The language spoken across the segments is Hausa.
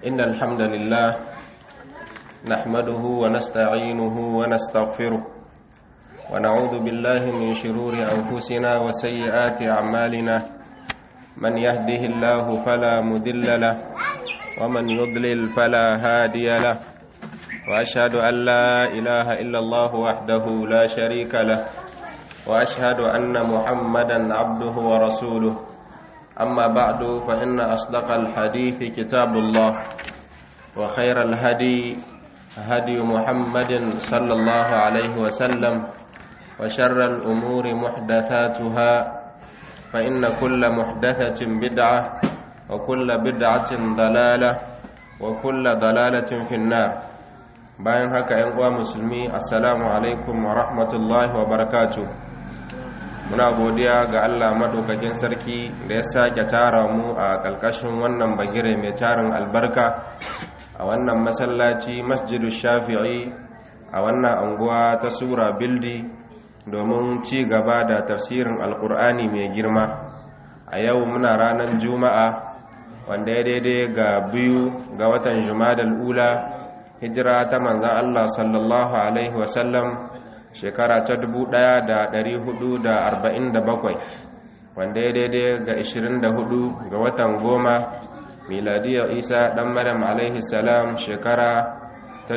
إن الحمد لله نحمده ونستعينه ونستغفره ونعوذ بالله من شرور أنفسنا وسيئات أعمالنا من يهده الله فلا مذل له ومن يضلل فلا هادي له وأشهد أن لا إله إلا الله وحده لا شريك له وأشهد أن محمدا عبده ورسوله أما بعد فإن أصدق الحديث كتاب الله وخير الهدي هدي محمد صلى الله عليه وسلم وشر الأمور محدثاتها فإن كل محدثة بدعة وكل بدعة ضلالة وكل ضلالة في النار bayan haka ‘yan uwa musulmi assalamu alaikum wa rahmatullahi wa barakatu muna godiya ga Allah maɗaukakin sarki da ya sake tara mu a ƙalƙashin wannan bagire mai tarin albarka a wannan masallaci masjidu shafi'i a wannan anguwa ta sura bildi domin ci gaba da tafsirin alkur'ani mai girma a yau muna ranar juma'a wanda ya daidai ga biyu ga watan jumadal ula hijira ta manzan Allah sallallahu Alaihi wasallam shekara ta 1447 wanda ya daidai ga 24 ga watan goma miladiyar isa dan maryam alaihi salam shekara ta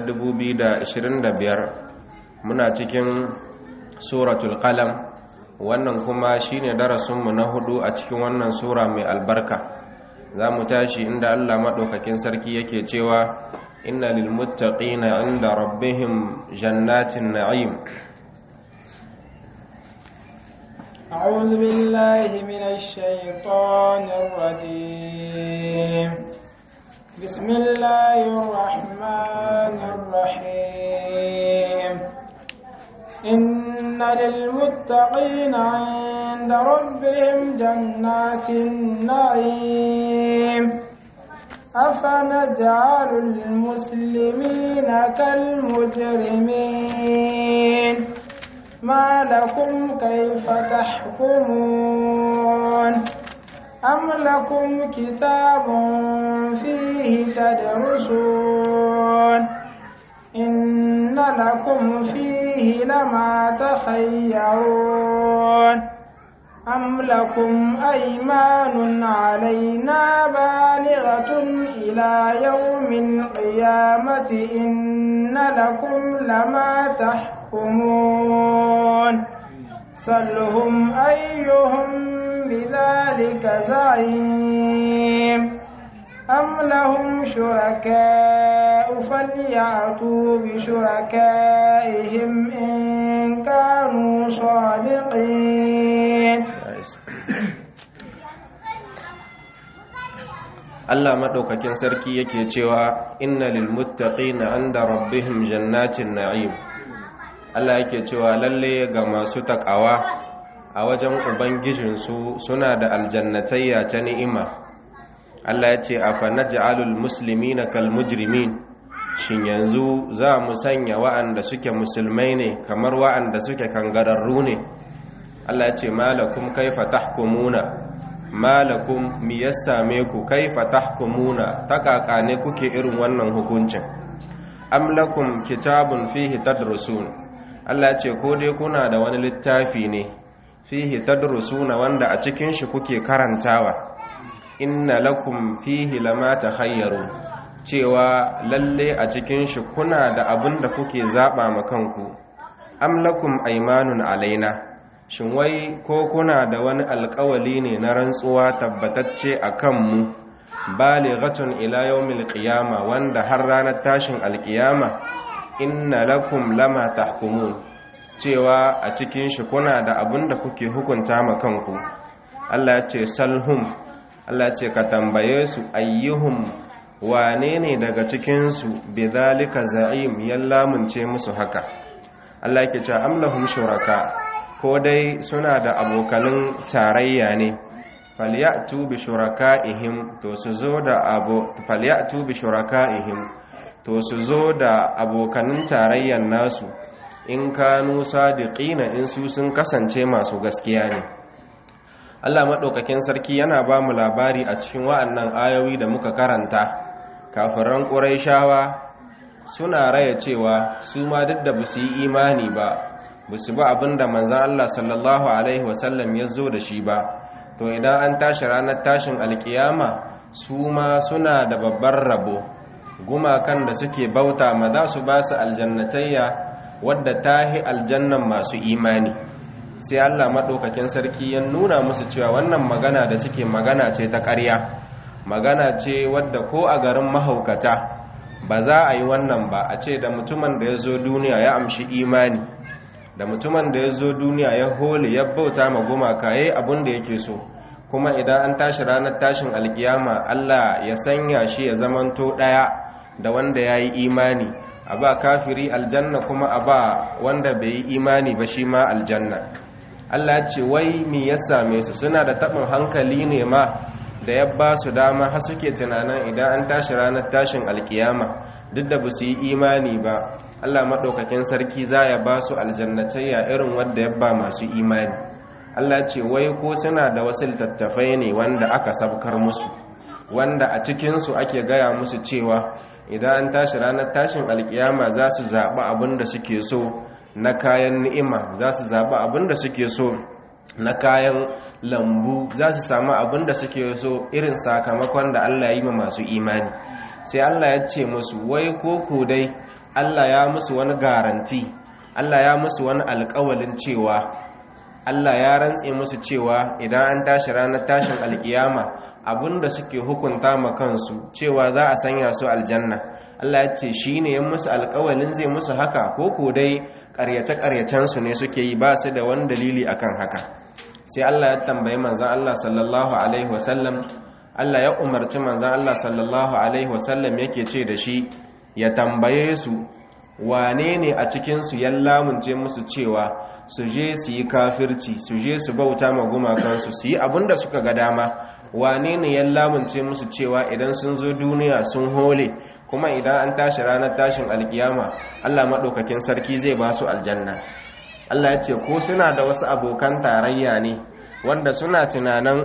2025 muna cikin suratul qalam wannan kuma shine darasinmu na hudu a cikin wannan sura mai albarka za mu tashi inda allah maɗaukakin sarki yake cewa إن للمتقين عند ربهم جنات النعيم أعوذ بالله من الشيطان الرجيم بسم الله الرحمن الرحيم إن للمتقين عند ربهم جنات النعيم أفنجعل المسلمين كالمجرمين ما لكم كيف تحكمون أم لكم كتاب فيه تدرسون إن لكم فيه لما تخيرون أم لكم أيمان علينا بالغة إلى يوم القيامة إن لكم لما تحكمون سلهم أيهم بذلك زعيم أم لهم شركاء فليأتوا بشركائهم إن كانوا صادقين Allah maɗaukakin sarki yake cewa inna lil muttaqina inda rabbihim jannatin na'im Allah yake cewa lalle ga masu takawa a wajen ubangijinsu suna da aljannatayya ta ni'ima Allah ya ce afa naj'alul muslimina kal mujrimin shin yanzu za mu sanya wa'anda suke musulmai ne kamar wa'anda suke kangararru ne Allah ya ce malakum kaifa tahkumuna malakum mi ya same ku kaifa tahkumuna takaka ne kuke irin wannan hukuncin am lakum kitabun fihi tadrusun Allah ce ko dai kuna da wani littafi ne fihi tadrusuna wanda a cikin shi kuke karantawa inna lakum fihi lama takhayyaru cewa lalle a cikin shi kuna da abin da kuke zaba ma kanku am lakum aymanun alaina shin wai ko kuna da wani alkawali ne na rantsuwa tabbatacce a kanmu balighatun ila yawmil qiyama wanda har ranar tashin alkiyama inna lakum lama tahkumun cewa a cikin shi kuna da abin da kuke hukunta ma kanku Allah ya ce salhum Allah ya ce ka tambaye su ayyuhum wane ne daga cikin su bidhalika za'im yallamunce musu haka Allah yake cewa amlahum shuraka ko dai suna da abokanin tarayya ne falyatu bi shuraka'ihim to su zo da abo falyatu bi shuraka'ihim to su zo da abokanin tarayyan nasu in kanu sadiqina in su sun kasance masu gaskiya ne Allah maɗaukakin sarki yana ba mu labari a cikin wa'annan ayoyi da muka karanta kafiran ƙuraishawa suna raya cewa su ma duk da basu yi imani ba basu ba abinda manzon Allah sallallahu alaihi wasallam ya zo da shi ba to idan an tashi ranar tashin alkiyama su ma suna da babbar rabo gumakan da suke bauta ma za su ba su aljannatayya wadda ta hi aljannan masu imani sai Allah maɗaukakin sarki ya nuna musu cewa wannan magana da suke magana ce ta ƙarya magana ce wadda ko a garin mahaukata ba za a yi wannan ba a ce da mutumin da ya zo duniya ya amshi imani da mutumin da ya zo duniya ya hole ya bauta ma gumaka ya yi abin da yake so kuma idan an tashi ranar tashin alkiyama Allah ya sanya shi ya zamanto ɗaya da wanda ya yi imani a ba kafiri aljanna kuma a ba wanda bai yi imani ba shi ma aljanna Allah ce wai mi ya same su suna da taɓin hankali ne ma da ya ba su dama har suke tunanin idan an tashi ranar tashin alkiyama duk da ba su yi imani ba Allah maɗaukakin sarki za ya ba su aljannatayya irin wanda ya ba masu imani Allah ce wai ko suna da wasu littattafai ne wanda aka sabkar musu wanda a cikinsu ake gaya musu cewa idan an tashi ranar tashin alkiyama za su zaɓi abin da suke so na kayan ni'ima za su zaɓi abin da suke so na kayan lambu za su samu abin da suke so irin sakamakon da Allah yi ma masu imani sai Allah ya ce musu wai koko dai Allah ya musu wani garanti Allah ya musu wani alƙawalin cewa Allah ya rantse musu cewa idan an tashi ranar tashin alkiyama abinda suke hukunta ma kansu cewa za a sanya su aljanna Allah ya ce shi ne ya musu alkawalin zai musu haka ko ko dai ƙaryace-ƙaryacensu ne suke yi ba su da wani dalili akan haka sai Allah ya tambayi manzan Allah sallallahu alaihi wasallam Allah ya umarci manzan Allah sallallahu alaihi wasallam yake ce da shi ya tambaye su wane ne a cikinsu ya lamunce musu cewa su je su yi kafirci su je su bauta ma gumakansu su yi abinda suka ga dama wane ne ya lamunce musu cewa idan sun zo duniya sun hole kuma idan an tashi ranar tashin alkiyama Allah maɗaukakin sarki zai ba su aljanna Allah ya ce ko suna da wasu abokan tarayya ne wanda suna tunanin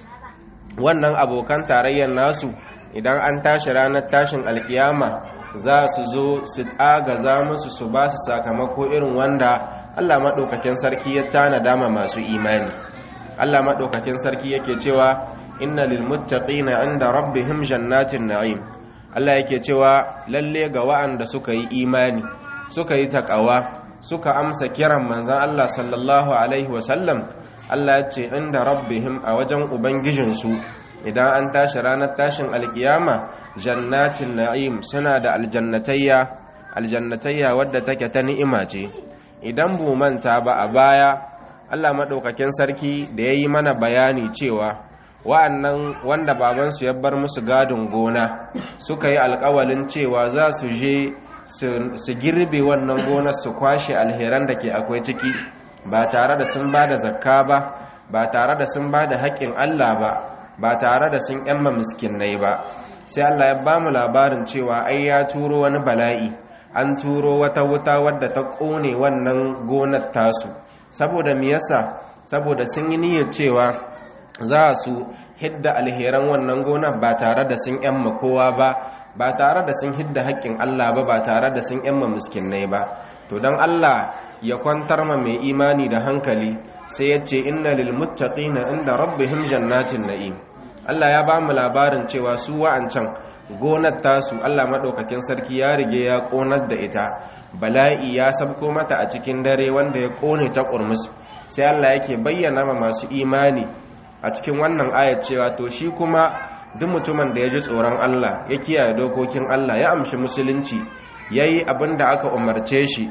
wannan abokan tarayyar nasu idan an tashi ranar tashin alkiyama za su zo su agaza musu su ba su sakamako irin wanda Allah maɗaukakin sarki ya tana dama masu imani Allah maɗaukakin sarki yake cewa inna lil muttaqina inda rabbihim jannatin na'im Allah yake cewa lalle ga wa'anda suka yi imani suka yi takawa suka amsa kiran manzon Allah sallallahu alaihi wasallam Allah ya ce inda rabbihim a wajen ubangijinsu idan an tashi ranar tashin alkiyama jannatin na'im suna da aljannatayya aljannatayya wadda take ta ni'ima ce idan bu manta ba a baya Allah madaukakin sarki da yayi mana bayani cewa wa'annan wanda babansu ya bar musu gadin gona suka yi alkawalin cewa za su je su girbe wannan gonar su kwashe alheran da ke akwai ciki ba tare da sun ba da zakka ba ba tare da sun ba da haƙƙin Allah ba ba tare da sun yamma miskinai ba sai Allah ya ba mu labarin cewa ai ya turo wani bala'i an turo wata wuta wadda ta ƙone wannan gonar tasu saboda me yasa saboda sun yi niyyar cewa za su hidda alheran wannan gonar ba tare da sun yamma kowa ba ba tare da sun hidda haƙƙin Allah ba ba tare da sun yamma miskinai ba to don Allah ya kwantar ma mai imani da hankali sai ya ce inna lil muttaqina inda rabbihim jannatin na'im Allah ya ba mu labarin cewa su wa'ancan gonar tasu Allah madaukakin sarki ya rige ya konar da ita bala'i ya sabko mata a cikin dare wanda ya kone ta kurmus sai Allah yake bayyana ma masu imani a cikin wannan ayat cewa to shi kuma duk mutumin da ya ji tsoron Allah ya kiyaye dokokin Allah ya amshi musulunci yayi abin da aka umarce shi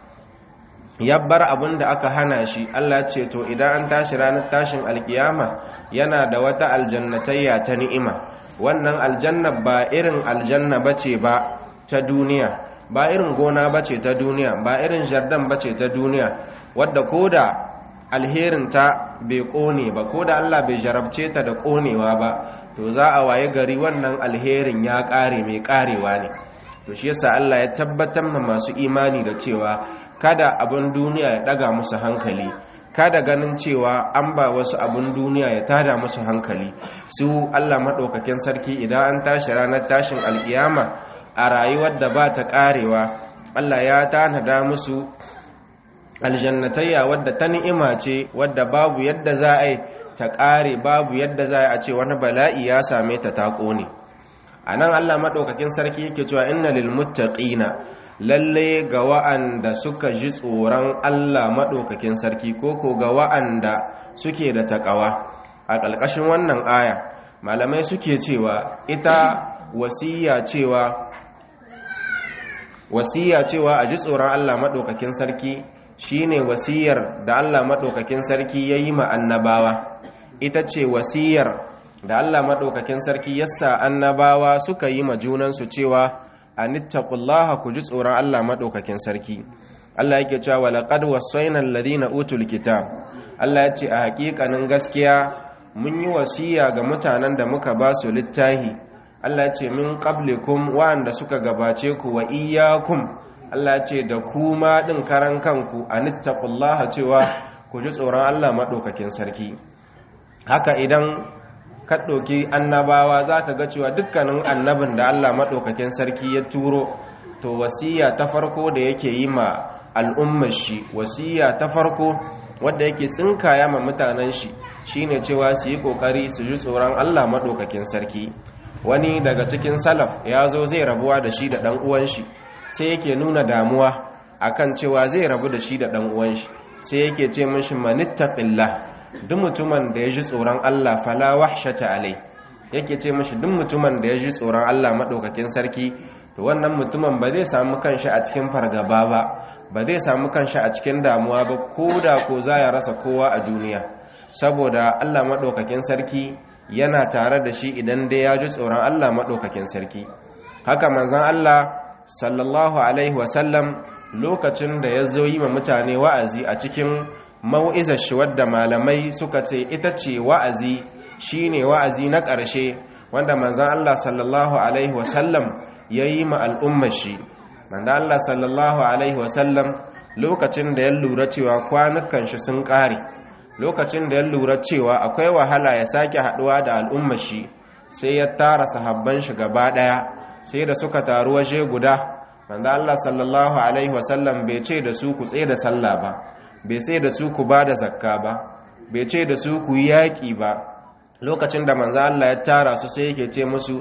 ya bar abin da aka hana shi Allah ce to idan an tashi ranar tashin alkiyama yana da wata aljannatayya ta ni'ima wannan aljanna ba irin aljanna bace ba ta duniya ba irin gona bace ta duniya ba irin jardan bace ta duniya wadda koda alherin ta bai kone ba koda Allah bai jarabce ta da konewa ba to za a waye gari wannan alherin ya kare mai karewa ne to shi yasa Allah ya tabbatar ma masu imani da cewa kada abin duniya ya daga musu hankali kada ganin cewa an ba wasu abun duniya ya tada musu hankali su Allah maɗaukakin sarki idan an tashi ranar tashin alkiyama a rayuwar da ba ta ƙarewa Allah ya tanada musu aljannatayya wadda ta ni'ima ce wadda babu yadda za a yi ta ƙare babu yadda za a ce wani bala'i ya same ta ta ƙone a nan Allah maɗaukakin sarki yake cewa inna lil muttaqina lalle ga wa'anda suka ji tsoron Allah maɗaukakin sarki ko ko ga wa'anda suke da taƙawa a ƙalƙashin wannan aya malamai suke cewa ita wasiya cewa wasiya cewa a ji tsoron Allah maɗaukakin sarki shine wasiyar da Allah maɗaukakin sarki ya yi ma annabawa ita ce wasiyar da Allah maɗaukakin sarki yassa annabawa suka yi ma junansu cewa anittaqullaha ku ji tsoron Allah maɗaukakin sarki Allah yake cewa walaqad wasaina alladhina utul kitab Allah ya ce a haƙiƙanin gaskiya mun yi wasiya ga mutanen da muka ba su littahi Allah ya ce min qablikum wa'anda suka gabace ku wa iyyakum Allah ya ce da kuma din karan kanku anittaqullaha cewa ku ji tsoron Allah maɗaukakin sarki haka idan ka ɗauki annabawa za ka ga cewa dukkanin annabin da Allah maɗaukakin sarki ya turo to wasiya ta farko da yake yi ma al'ummar shi wasiya ta farko wadda yake tsinkaya ma mutanen shi shine cewa su yi ƙoƙari su ji tsoron Allah maɗaukakin sarki wani daga cikin salaf ya zo zai rabuwa da shi da ɗan uwan shi sai yake nuna damuwa akan cewa zai rabu da shi da ɗan uwan shi sai yake ce mishi manittaqillah duk mutumin da ya ji tsoron Allah fala wahshata alai yake ce mashi duk mutumin da ya ji tsoron Allah madaukakin sarki to wannan mutumin ba zai samu kanshi a cikin fargaba ba ba zai samu kanshi a cikin damuwa ba koda ko za ya rasa kowa a duniya saboda Allah madaukakin sarki yana tare da shi idan dai ya ji tsoron Allah madaukakin sarki haka manzon Allah sallallahu alaihi wasallam lokacin da ya zo yi ma mutane wa'azi a cikin mau'izar shi wadda malamai suka ce ita ce wa'azi shine wa'azi na ƙarshe wanda manzan Allah sallallahu alaihi wasallam ya yi ma al'ummar shi manzan Allah sallallahu alaihi wasallam lokacin da ya lura cewa kwanukan shi sun ƙare lokacin da ya lura cewa akwai wahala ya sake haɗuwa da al'ummar shi sai ya tara sahabban shi gaba ɗaya sai da suka taru waje guda manzan Allah sallallahu alaihi wasallam bai ce da su ku tsaye da sallah ba bai sai da su ku ba da zakka ba bai ce da su ku yi yaƙi ba lokacin da manzo Allah ya tara su sai yake ce musu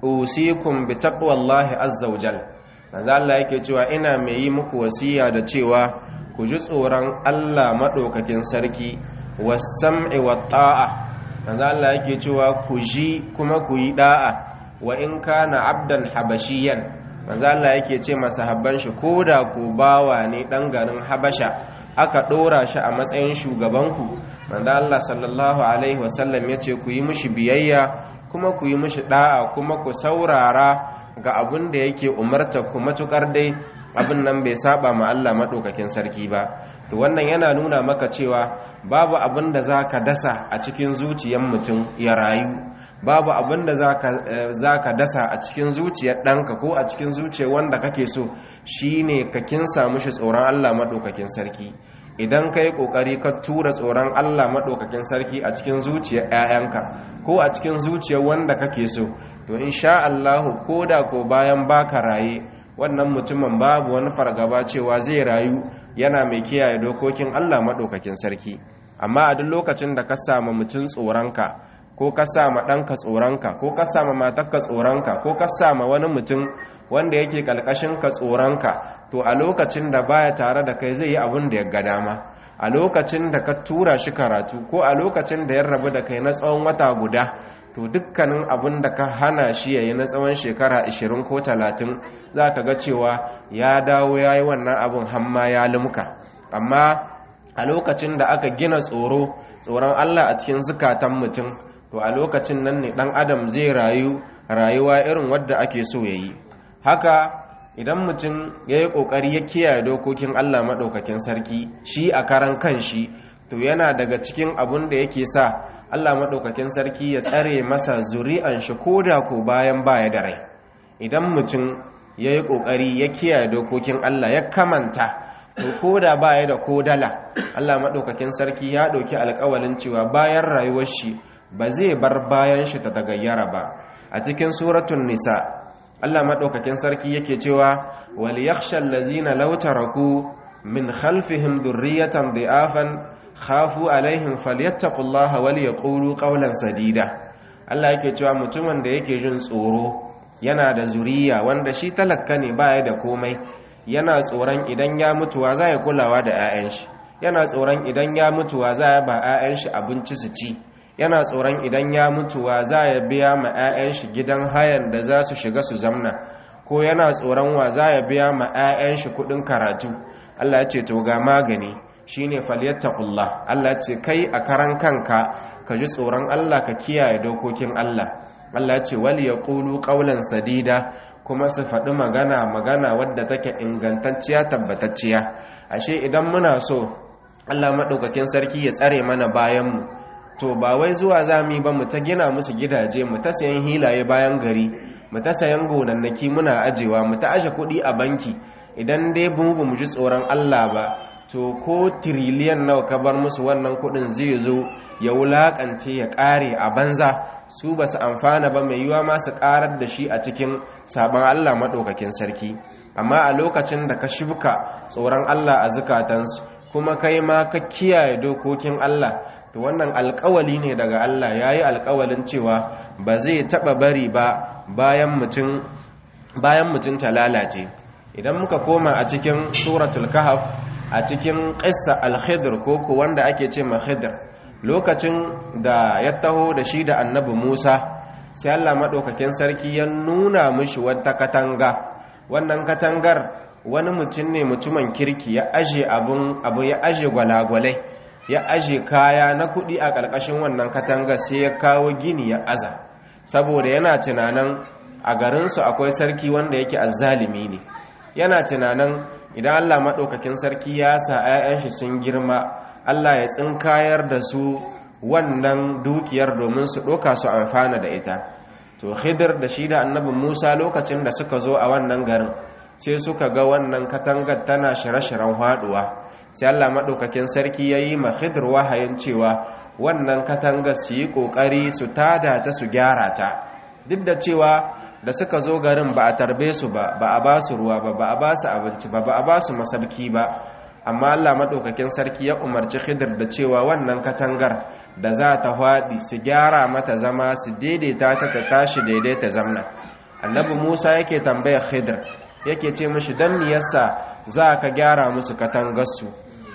usikum bi taqwallahi azza wajal manzo Allah yake cewa ina mai yi muku wasiya da cewa ku ji tsoron Allah madaukakin sarki was-sam'i wat-ta'a manzo Allah yake cewa ku ji kuma ku yi da'a wa in kana abdan habashiyan manzo Allah yake ce masahabban shi koda ku bawa ne dan garin habasha aka ɗora shi a matsayin shugabanku manzo Allah sallallahu alaihi wasallam ya ce ku yi mishi biyayya kuma ku yi mishi da'a kuma ku saurara ga abin da yake umarta ku matukar dai abin nan bai saba ma Allah madaukakin sarki ba to wannan yana nuna maka cewa babu abin da zaka dasa a cikin zuciyar mutum ya rayu babu abin da za ka dasa a cikin zuciyar ɗanka ko a cikin zuciyar wanda kake so shine ka kinsa mushi tsoron Allah maɗaukakin sarki idan ka yi ƙoƙari ka tura tsoron Allah maɗaukakin sarki a cikin zuciyar 'ya'yanka ko a cikin zuciyar wanda kake so to insha Allahu ko da ko bayan baka raye wannan mutumin babu wani fargaba cewa zai rayu yana mai kiyaye dokokin Allah maɗaukakin sarki amma a duk lokacin da ka samu mutum tsoronka ko ka sama ɗanka tsoronka ko ka sama matakka tsoronka ko ka sama wani mutum wanda yake ƙalƙashin ka tsoronka to a lokacin da baya tare da kai zai yi abin da ya ga dama a lokacin da ka tura shi karatu ko a lokacin da ya rabu da kai na tsawon wata guda to dukkanin abin da ka hana shi ya yi na tsawon shekara 20 ko 30 za ka ga cewa ya dawo ya yi wannan abin hamma ya limka amma a lokacin da aka gina tsoro tsoron allah a cikin zukatan mutum to a lokacin nan ne dan adam zai rayu rayuwa irin wadda ake so ya yi haka idan mutum ya yi ƙoƙari ya kiyaye dokokin allah maɗaukakin sarki shi a karan kan shi to yana daga cikin abun da yake sa allah maɗaukakin sarki ya tsare masa zuri'an shi ko da ko bayan baya da rai idan mutum ya yi ƙoƙari ya kiyaye dokokin allah ya kamanta to ko da baya da ko dala Allah madaukakin sarki ya dauki alƙawalin cewa bayan rayuwar shi ba zai bar bayan shi ta tagayyara ba a cikin suratul nisa Allah madaukakin sarki yake cewa wal yakhshal ladzina law taraku min khalfihim dhurriyatan dhi'afan khafu alaihim falyattaqullaha wal yaqulu qawlan sadida Allah yake cewa mutumin da yake jin tsoro yana da zuriya wanda shi talakka ne baya da komai yana tsoron idan ya mutuwa za ya kulawa da 'ya'yan shi yana tsoron idan ya mutuwa za ya ba 'ya'yan shi abinci su ci yana tsoron idan ya mutuwa za ya biya ma 'ya'yan shi gidan hayan da za su shiga su zamna ko yana tsoron wa za ya biya ma 'ya'yan shi kudin karatu Allah ya ce to ga magani shine falyattaqullah Allah ce kai a karan kanka ka ji tsoron Allah ka kiyaye dokokin Allah Allah ce wal yaqulu qawlan sadida kuma su faɗi magana magana wadda take ingantacciya tabbatacciya ashe idan muna so Allah madaukakin sarki ya tsare mana bayan mu to ba wai zuwa zami ba mu ta gina musu gidaje mu ta sayan hilaye bayan gari mu ta sayan gonannaki muna ajewa mu ta aje kuɗi a banki idan dai bungu mu ji tsoron Allah ba to ko tiriliyan nawa ka bar musu wannan kudin zai zo ya wulakance ya kare a banza su ba su amfana ba mai yiwa ma su karar da shi a cikin sabon Allah maɗaukakin sarki amma a lokacin da ka shibka tsoron Allah a zukatansu kuma kai ma ka kiyaye dokokin Allah to wannan alkawali ne daga Allah ya yi alkawalin cewa ba zai taɓa bari ba bayan mutum bayan mutum ta lalace idan muka koma a cikin suratul kahf a cikin ƙissa al-khidr ko ko wanda ake ce ma khidr lokacin da ya taho da shi da annabi Musa sai Allah madaukakin sarki ya nuna mishi wata katanga wannan katangar wani mutum ne mutumin kirki ya aje abun abu ya aje gwalagwalai ya aje kaya na kuɗi a ƙarƙashin wannan katangar sai ya kawo gini ya aza saboda yana tunanin a garinsu akwai sarki wanda yake azzalimi ne yana tunanin idan Allah maɗaukakin sarki ya sa 'ya'yan shi sun girma Allah ya tsinkayar da su wannan dukiyar domin su ɗoka su amfana da ita to khidir da shi da annabi musa lokacin da suka zo a wannan garin sai suka ga wannan katangar tana shire-shiren haɗuwa sai Allah maɗaukakin sarki ya yi ma khidir wahayin cewa wannan katangar su yi ƙoƙari su tada ta su gyara ta duk da cewa da suka zo garin ba a tarbe su ba ba a ba su ruwa ba ba a ba su abinci ba ba a ba su masarki ba amma Allah maɗaukakin sarki ya umarci khidir da cewa wannan katangar da za ta haɗi su gyara mata zama su daidaita ta ta tashi daidaita zamna annabi musa yake tambaya khidir yake ce mashi don me yasa za ka gyara musu katangarsu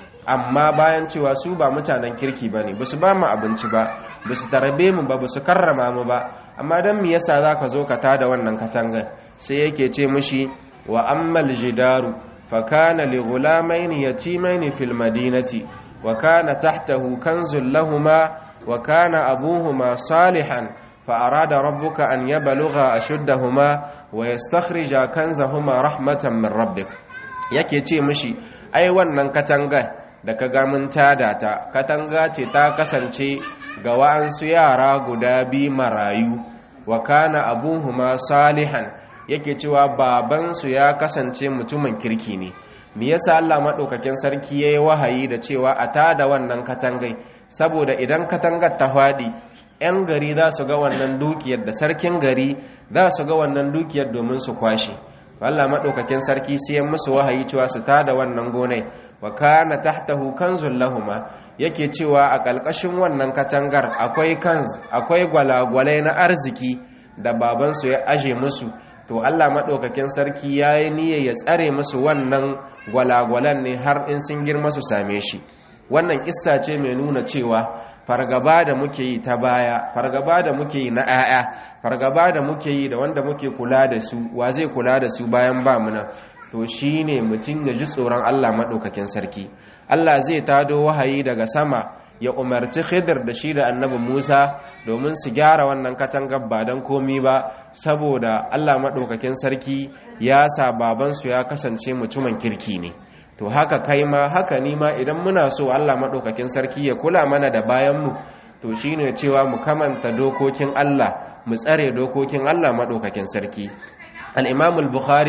amma bayan cewa su ba mutanen kirki ba ne ba su ba mu abinci ba ba su tarbe mu ba ba su karrama mu ba amma don me yasa za ka zo ka tada wannan katangar sai yake ce mashi wa ammal jidaru fa kana li ghulamaini yatimaini fil madinati wa kana tahtahu kanzul lahumā wa kana abūhumā ṣāliḥan fa arada rabbuka an yablugha ashuddahumā wa yastakhrija kanzahumā rahmatan min rabbik yake ce mishi ai wannan katanga da ka ga mun tada ta katanga ce ta kasance ga wa'ansu yara guda bi marayu wa kana abuhuma salihan yake cewa babansu ya kasance mutumin kirki ne me yasa Allah madaukakin sarki yayi wahayi da cewa a tada wannan katangai saboda idan katangar ta fadi yan gari za su ga wannan dukiyar da sarkin gari za su ga wannan dukiyar domin su kwashe Allah madaukakin sarki sai ya musu wahayi cewa su tada wannan gonai wa kana tahtahu kanzul lahuma yake cewa a ƙalƙashin wannan katangar akwai kanz akwai gwalagwalai na arziki da babansu ya aje musu to Allah maɗaukakin sarki ya yi niyyar ya tsare musu wannan gwalagwalan ne har in sun girma su same shi wannan kissa ce mai nuna cewa fargaba da muke yi ta baya fargaba da muke yi na 'ya'ya fargaba da muke yi da wanda muke kula da su wa zai kula da su bayan ba mu nan to shi ne mutum ya ji tsoron Allah maɗaukakin sarki Allah zai tado wahayi daga sama ya umarci khidir da shi da annabi Musa domin su gyara wannan katangar ba don komi ba saboda Allah maɗaukakin sarki ya sa babansu ya kasance mutumin kirki ne to haka kai ma haka ni ma idan muna so Allah maɗaukakin sarki ya kula mana da bayanmu to shi ne cewa mu kamanta dokokin Allah mu tsare dokokin Allah maɗaukakin sarki al-imam al-bukhari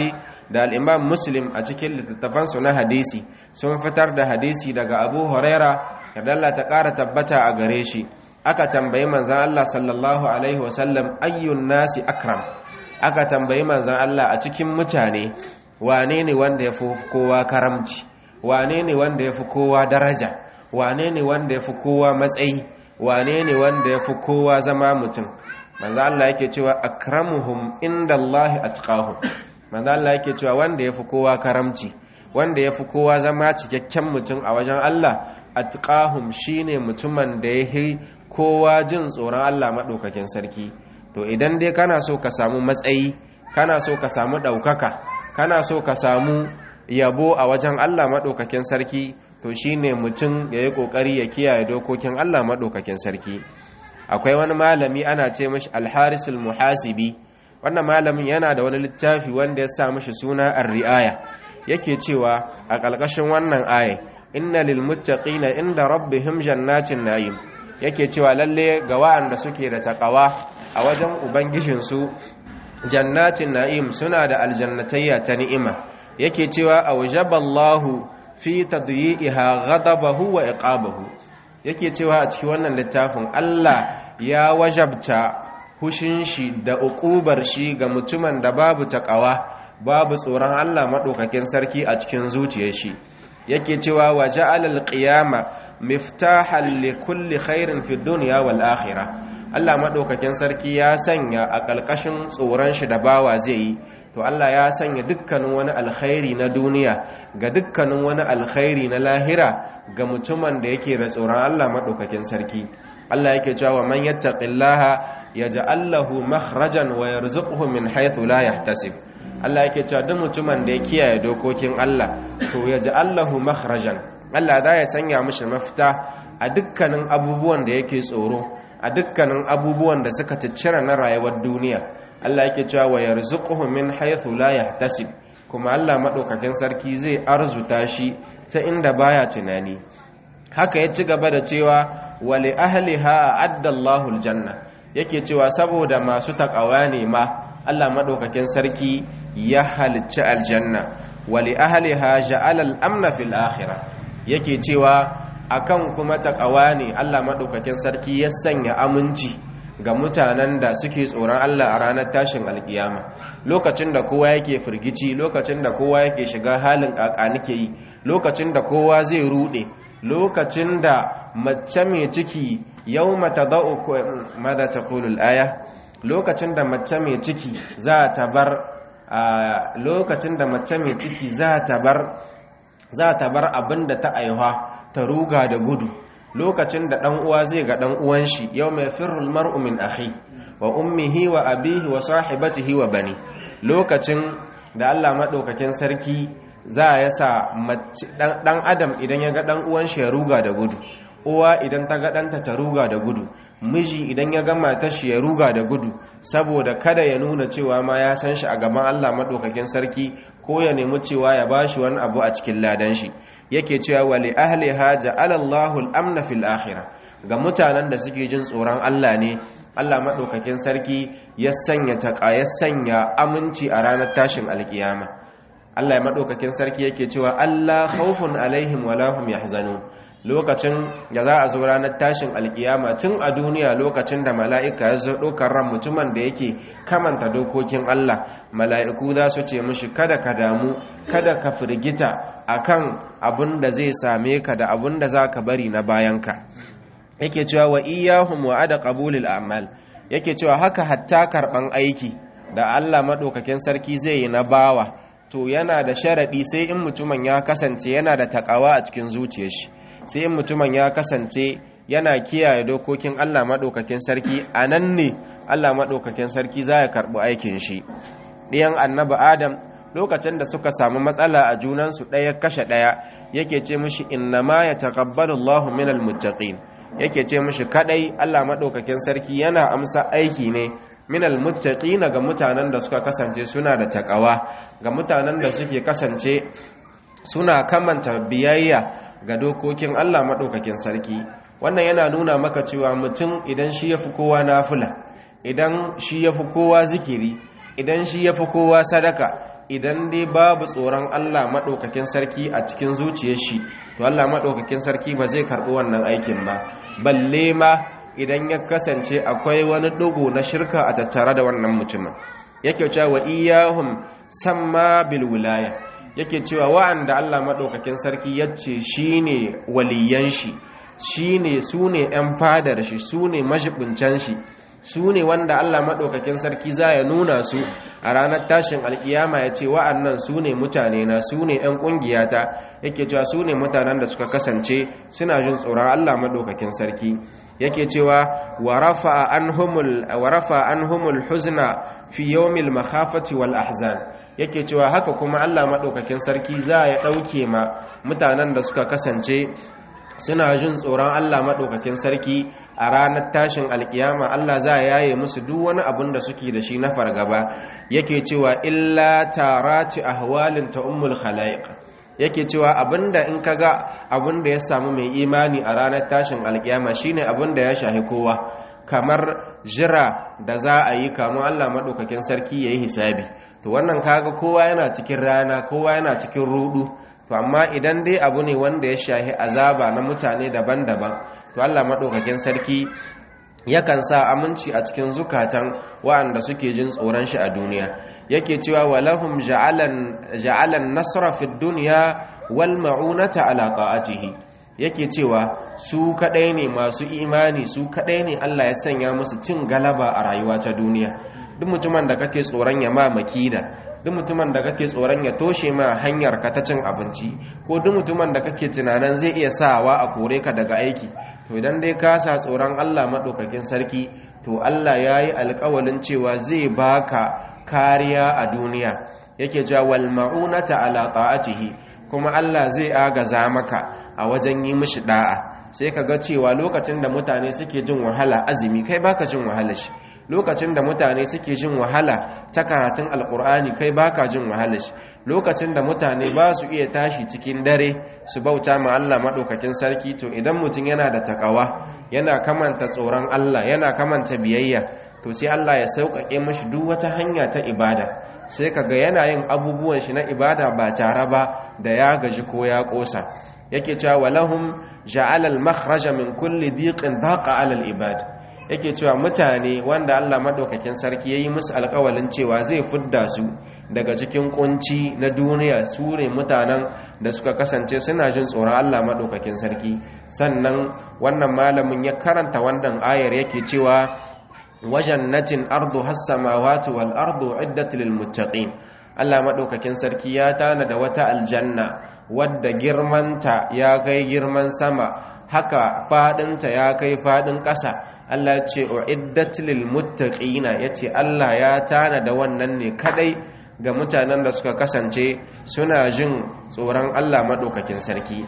da al-imam muslim a cikin littattafansu na hadisi sun fitar da hadisi daga abu huraira yadda Allah ta ƙara tabbata a gare shi aka tambayi manzan Allah sallallahu alaihi wasallam ayyun nasi akram aka tambayi manzan Allah a cikin mutane wane ne wanda ya fi kowa karamci wane ne wanda ya fi kowa daraja wane ne wanda ya fi kowa matsayi wane ne wanda ya fi kowa zama mutum manzo Allah yake cewa akramuhum indallahi atqahum manzo Allah yake cewa wanda ya fi kowa karamci wanda ya fi kowa zama cikakken mutum a wajen Allah atqahum shine mutumin da ya kowa jin tsoron Allah madaukakin sarki to idan dai kana so ka samu matsayi kana so ka samu ɗaukaka kana so ka samu yabo a wajen Allah maɗaukakin sarki to shine mutum ya yi ƙoƙari ya kiyaye dokokin Allah maɗaukakin sarki akwai wani malami ana ce mashi alharisul muhasibi wannan malamin yana da wani littafi wanda ya sa mashi suna ar-ri'aya yake cewa a ƙarƙashin wannan aya inna lil muttaqina inda rabbihim jannatin na'im yake cewa lalle ga wa'anda suke da takawa a wajen ubangijinsu jannatin na'im suna da aljannatayya ta ni'ima yake cewa aujaballahu fi tadyi'iha ghadabahu wa iqabahu yake cewa a cikin wannan littafin Allah ya wajabta hushin shi da uqubar shi ga mutumin da babu takawa babu tsoron Allah madaukakin sarki a cikin zuciyar shi yake cewa wa ja'alal qiyama miftahan li kulli khairin fid dunya wal akhirah Allah maɗaukakin sarki ya sanya a ƙalƙashin tsoron shi da bawa zai yi to Allah ya sanya dukkanin wani alkhairi na duniya ga dukkanin wani alkhairi na lahira ga mutumin da yake da tsoron Allah maɗaukakin sarki Allah yake cewa man yattaqillaha yaj'al lahu makhrajan wa yarzuquhu min haythu la yahtasib Allah yake cewa duk mutumin da ya kiyaye dokokin Allah to yaj'al lahu makhrajan Allah da ya sanya mishi mafita a dukkanin abubuwan da yake tsoro a dukkanin abubuwan da suka ciccira na rayuwar duniya Allah yake cewa wa yarzuquhu min haythu la yahtasib kuma Allah madaukakin sarki zai arzuta shi ta inda baya tunani haka ya ci gaba da cewa wa li ahliha adda Allahu aljanna yake cewa saboda masu takawa ne ma Allah madaukakin sarki ya halicci aljanna wa li ahliha ja'ala al-amna fil akhirah yake cewa akan kuma takawa ne Allah maɗaukakin sarki ya sanya aminci ga mutanen da suke tsoron Allah a ranar tashin alkiyama lokacin da kowa yake firgici lokacin da kowa yake shiga halin nike yi lokacin da kowa zai rude lokacin da mace mai ciki yau mata da'u mada ta aya lokacin da mace mai ciki za ta bar lokacin da mace mai ciki za ta bar za ta bar abin da ta aihuwa ta ruga da gudu lokacin da ɗan uwa zai ga ɗan uwan shi yau mai firul mar'u min akhi wa ummihi wa abihi wa sahibatihi wa bani lokacin da Allah madaukakin sarki za ya sa ɗan adam idan ya ga ɗan uwan shi ya ruga da gudu uwa idan ta ga ɗanta ta ruga da gudu miji idan ya ga matar shi ya ruga da gudu saboda kada ya nuna cewa ma ya san shi a gaban Allah madaukakin sarki ko ya nemi cewa ya bashi wani abu a cikin ladan shi yake cewa wali ahliha ja'ala Allahu al-amna fil akhirah ga mutanen da suke jin tsoron Allah ne Allah madaukakin sarki ya sanya taqa ya sanya aminci a ranar tashin alkiyama Allah ya madaukakin sarki yake cewa Allah khawfun alaihim wala hum yahzanun lokacin da za a zo ranar tashin alkiyama tun a duniya lokacin da mala'ika ya zo ɗaukar ran mutumin da yake kamanta dokokin Allah mala'iku za su ce mushi kada ka damu kada ka firgita akan abin da zai same ka da abin da za ka bari na bayanka yake cewa wa iyahum wa ada qabulil a'mal yake cewa haka hatta karban aiki da Allah madaukakin sarki zai yi na bawa to yana da sharadi sai in mutumin ya kasance yana da takawa a cikin zuciyar shi sai in mutumin ya kasance yana kiyaye dokokin Allah madaukakin sarki anan ne Allah madaukakin sarki za ya karbi aikin shi ɗiyan annabi Adam lokacin da suka samu matsala a junansu ɗaya kashe ɗaya yake ce mishi inna ma ya taƙabbalu Allahu minal muttaqin yake ce mishi kadai Allah maɗaukakin sarki yana amsa aiki ne minal muttaqin ga mutanen da suka kasance suna da takawa ga mutanen da suke kasance suna kamanta biyayya ga dokokin Allah maɗaukakin sarki wannan yana nuna maka cewa mutum idan shi yafi kowa nafila idan shi yafi kowa zikiri idan shi yafi kowa sadaka idan dai babu tsoron Allah maɗaukakin sarki a cikin zuciyar shi to Allah maɗaukakin sarki ba zai karɓi wannan aikin ba balle ma idan ya kasance akwai wani ɗugu na shirka a tattare da wannan mutumin yake cewa wa iyahum samma bil wilaya yake cewa wa'anda Allah maɗaukakin sarki yace shine waliyan shi shine sune ƴan fadar shi sune majibuncan shi su ne wanda Allah maɗaukakin sarki za ya nuna su a ranar tashin alkiyama ya ce wa'annan su ne mutane na su ne ‘yan ƙungiyata yake cewa su ne mutanen da suka kasance suna jin tsoron Allah maɗaukakin sarki yake cewa wa rafa an humul huzna fi yawmil makhafati wal ahzan yake cewa haka kuma Allah maɗaukakin sarki za ya ɗauke ma mutanen da suka kasance suna jin tsoron Allah maɗaukakin sarki a ranar tashin alkiyama Allah za a yaye musu duk wani abin da suke da shi na fargaba yake cewa illa tarati ahwalin ta ummul khalaiq yake cewa abinda in kaga abinda ya samu mai imani a ranar tashin alkiyama shine abinda ya shahi kowa kamar jira da za a yi kamun Allah maɗaukakin sarki yayi hisabi to wannan kaga kowa yana cikin rana kowa yana cikin rudu to amma idan dai abu ne wanda ya shahi azaba na mutane daban-daban to Allah maɗaukakin sarki yakan sa aminci a cikin zukatan waɗanda suke jin tsoron shi a duniya yake cewa walahum ja'alan ja'alan nasra fid dunya wal ma'unata ala ta'atihi yake cewa su kadai ne masu imani su kadai ne Allah ya sanya musu cin galaba a rayuwa ta duniya duk mutumin da kake tsoron ya ma makida duk mutumin da kake tsoron ya toshe ma hanyar ka ta cin abinci ko duk mutumin da kake tunanin zai iya sawa a kore ka daga aiki to idan dai ka sa tsoron Allah madaukakin sarki to Allah yayi alƙawalin cewa zai baka kariya a duniya yake cewa wal ma'unata ala ta'atihi kuma Allah zai agaza maka a wajen yi mishi da'a sai ka ga cewa lokacin da mutane suke jin wahala azumi kai baka jin wahala shi lokacin da mutane suke jin wahala ta karatun alkur'ani kai baka jin wahala shi lokacin da mutane ba su iya tashi cikin dare su bauta ma Allah madaukakin sarki to idan mutum yana da takawa yana kamanta tsoron Allah yana kamanta biyayya to sai Allah ya sauƙaƙe mashi duk wata hanya ta ibada sai kaga yana yin abubuwan shi na ibada ba tare ba da ya gaji ko ya ƙosa yake cewa walahum ja'ala al-makhraja min kulli diqin daqa 'ala al-ibad yake cewa mutane wanda Allah madaukakin sarki yayi musu alƙawalin cewa zai fidda su daga cikin kunci na duniya su ne mutanen da suka kasance suna jin tsoron Allah madaukakin sarki sannan wannan malamin ya karanta wannan ayar yake cewa wajannatin ardu has-samawati wal ardu iddat lil muttaqin Allah madaukakin sarki ya tana da wata aljanna wadda girmanta ya kai girman sama haka fadinta ya kai fadin ƙasa Allah ya ce uiddat lil muttaqina yace Allah ya tana da wannan ne kadai ga mutanen da suka kasance suna jin tsoron Allah madaukakin sarki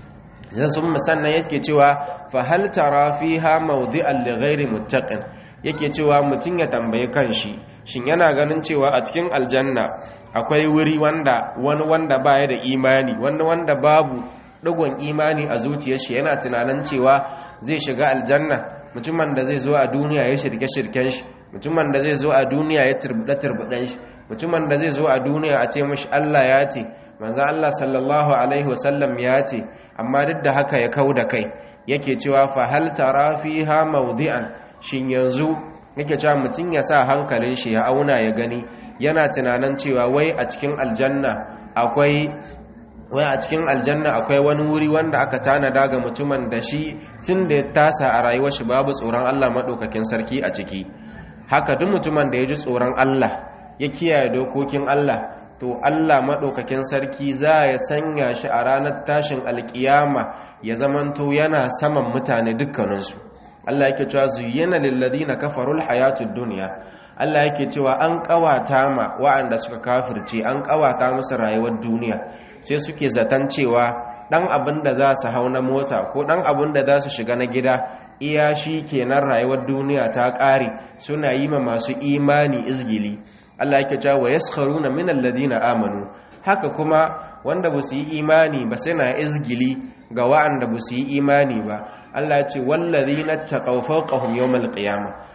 zan sun sannan yake cewa fa hal tara fiha mawdi'an li ghairi muttaqin yake cewa mutun ya tambaye kanshi shin yana ganin cewa a cikin aljanna akwai wuri wanda wani wanda baya da imani wanda wanda babu digon imani a zuciyar shi yana tunanin cewa zai shiga aljanna mutumin da zai zo a duniya ya shirke shirken shi mutumin da zai zo a duniya ya turbuda turbudan shi mutumin da zai zo a duniya a ce mashi Allah ya ce manzo Allah sallallahu alaihi wasallam ya ce amma duk da haka ya kauda kai yake cewa fa hal tara fiha mawdi'an shin yanzu yake cewa mutum ya sa hankalin shi ya auna ya gani yana tunanin cewa wai a cikin aljanna akwai wai a cikin aljanna akwai wani wuri wanda aka tanada ga mutumin da shi tun da ya tasa a rayuwar shi babu tsoron Allah madaukakin sarki a ciki haka duk mutumin da ya ji tsoron Allah ya kiyaye dokokin Allah to Allah madaukakin sarki za ya sanya shi a ranar tashin alkiyama ya zamanto yana saman mutane dukkaninsu Allah yake cewa zuyyana lil ladina kafarul hayatud dunya Allah yake cewa an kawata ma waɗanda suka kafirce an kawata musu rayuwar duniya sai suke zaton cewa dan abin da za su hau na mota ko dan abin da za su shiga na gida iya shi kenan rayuwar duniya ta ƙare suna yi ma masu imani izgili Allah yake cewa wa yaskharuna minal ladina amanu haka kuma wanda ba su yi imani ba suna izgili ga wa'anda ba su yi imani ba Allah ya ce wallazina taqaw fawqahum yawmal qiyamah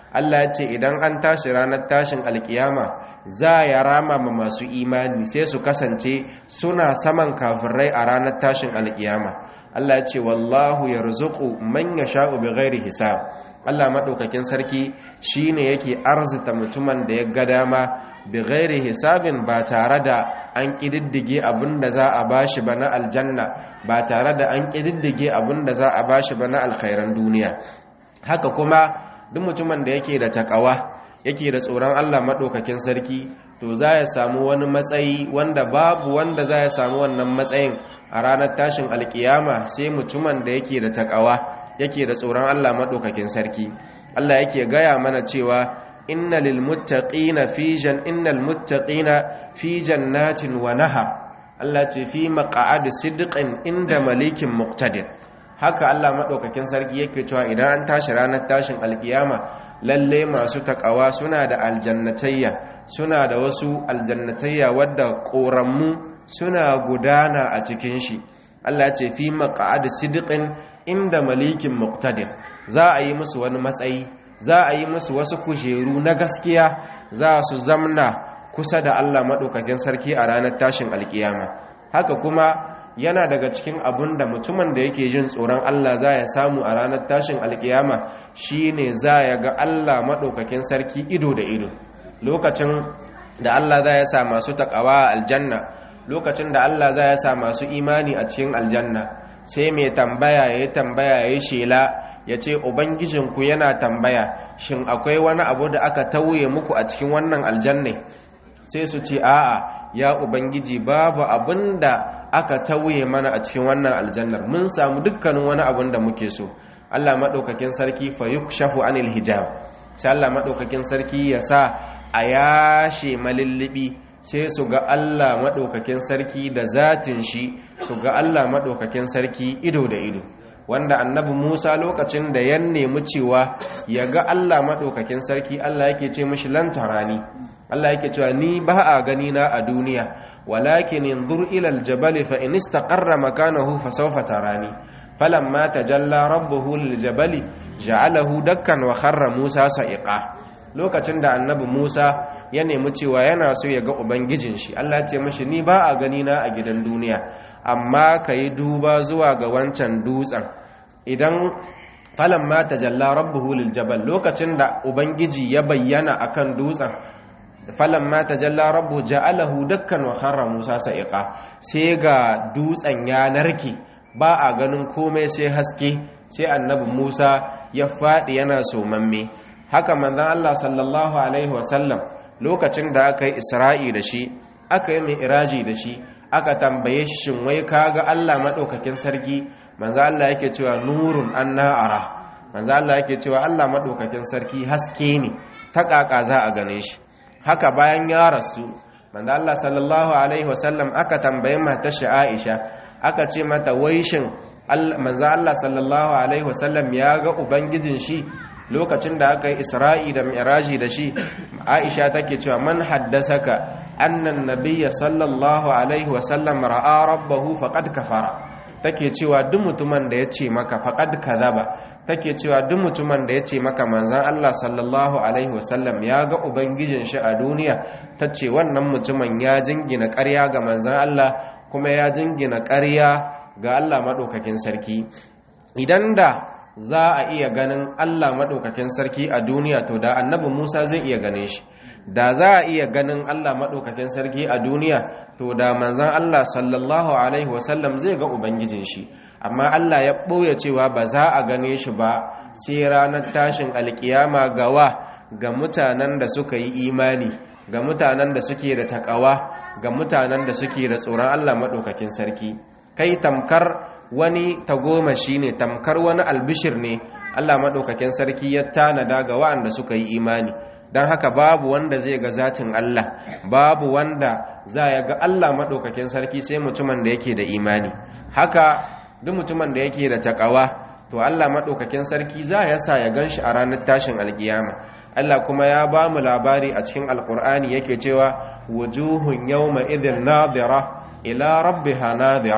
Allah ya ce idan an tashi ranar tashin alkiyama za ya rama ma masu imani sai su kasance suna saman kafirai a ranar tashin alkiyama Allah ya ce wallahu yarzuqu man yasha'u bighairi hisab Allah madaukakin sarki shine yake arzita mutumin da ya ga dama bighairi hisabin ba tare da an kididdige abinda za a bashi ba na aljanna ba tare da an kididdige abinda za a bashi ba na alkhairan duniya haka kuma duk mutumin da yake da takawa yake da tsoron Allah maɗaukakin sarki to za ya samu wani matsayi wanda babu wanda za ya samu wannan matsayin a ranar tashin alkiyama sai mutumin da yake da takawa yake da tsoron Allah maɗaukakin sarki Allah yake gaya mana cewa inna lil muttaqina fi jan innal muttaqina fi jannatin wa nahar Allah ce fi maq'ad sidqin inda malikin muqtadir haka Allah maɗaukakin sarki yake cewa idan an tashi ranar tashin alkiyama lalle masu takawa suna da aljannatayya suna da wasu aljannatayya wadda ƙorammu suna gudana a cikin shi Allah ce fi maq'ad sidqin inda malikin muqtadir za a yi musu wani matsayi za a yi musu wasu kujeru na gaskiya za su zamna kusa da Allah maɗaukakin sarki a ranar tashin alkiyama haka kuma yana daga cikin abun da mutumin da yake jin tsoron Allah za ya samu a ranar tashin alkiyama shine za ya ga Allah maɗaukakin sarki ido da ido lokacin da Allah za ya sa masu taƙawa a aljanna lokacin da Allah za ya sa masu imani a cikin aljanna sai mai tambaya ya yi tambaya ya yi shela ya ce ubangijinku yana tambaya shin akwai wani abu da aka tauye muku a cikin wannan aljanna sai su ce a'a ya ubangiji babu abin da aka tauye mana a cikin wannan aljannar mun samu dukkanin wani abin da muke so Allah maɗaukakin sarki fa yukshafu anil hijab sai Allah maɗaukakin sarki ya sa a yashe malillibi sai su ga Allah maɗaukakin sarki da zatin shi su ga Allah maɗaukakin sarki ido da ido wanda annabi Musa lokacin da ya nemi cewa ya ga Allah maɗaukakin sarki Allah yake ce mishi lantarani Allah yake cewa ni ba a gani na a duniya walakin yanzur ila aljabal fa in istaqarra makanahu fa sawfa tarani falamma tajalla rabbuhu liljabal ja'alahu dakkan wa kharra Musa sa'iqa lokacin da annabi Musa ya nemi cewa yana so ya ga ubangijin shi Allah ya ce mishi ni ba a gani na a gidan duniya amma kai duba zuwa ga wancan dutsen idan falamma tajalla rabbuhu liljabal lokacin da ubangiji ya bayyana akan dutsen falamma tajalla rabbu ja'alahu dakkan wa kharra musa sa'iqa sai ga dutsen ya narke ba a ganin komai sai haske sai annabi musa ya fadi yana somamme haka manzon Allah sallallahu alaihi wasallam lokacin da aka yi isra'i da shi aka yi mi'raji da shi aka tambaye shi shin wai kaga Allah madaukakin sarki manzo Allah yake cewa nurun anna ara manzo Allah yake cewa Allah madaukakin sarki haske ne ta kaka za a gane shi haka bayan ya rasu manzo Allah sallallahu alaihi wasallam aka tambaye matar shi Aisha aka ce mata wai shin manzo Allah sallallahu alaihi wasallam ya ga ubangijin shi lokacin da aka yi Isra'i da Mi'raji da shi Aisha take cewa man haddasaka annan nabiyya sallallahu alaihi wasallam ra'a rabbahu faqad kafara take cewa duk mutumin da ya ce maka faqad kadhaba take cewa duk mutumin da ya ce maka manzon Allah sallallahu alaihi wasallam ya ga ubangijin shi a duniya tace wannan mutumin ya jingina ƙarya ga manzon Allah kuma ya jingina ƙarya ga Allah madaukakin sarki idan da za a iya ganin Allah madaukakin sarki a duniya to da annabi Musa zai iya gane shi da za a iya ganin Allah maɗaukakin sarki a duniya to da manzan Allah sallallahu Alaihi wasallam zai ga Ubangijin shi amma Allah ya ɓoye cewa ba za a gane shi ba sai ranar tashin alkiyama gawa ga mutanen da suka yi imani ga mutanen da suke da takawa ga mutanen da suke da tsoron Allah maɗaukakin sarki kai tamkar wani tagomashi ne tamkar wani albishir ne Allah maɗaukakin sarki ya tanada ga wa'anda suka yi imani don haka babu wanda zai ga zatin Allah babu wanda za ya ga Allah maɗaukakin sarki sai mutumin da yake da imani haka duk mutumin da yake da takawa to Allah maɗaukakin sarki za ya sa ya gan shi a ranar tashin alkiyama Allah kuma ya ba mu labari a cikin alkur'ani yake cewa wujuhun yawma idhin nadira ila rabbiha nadira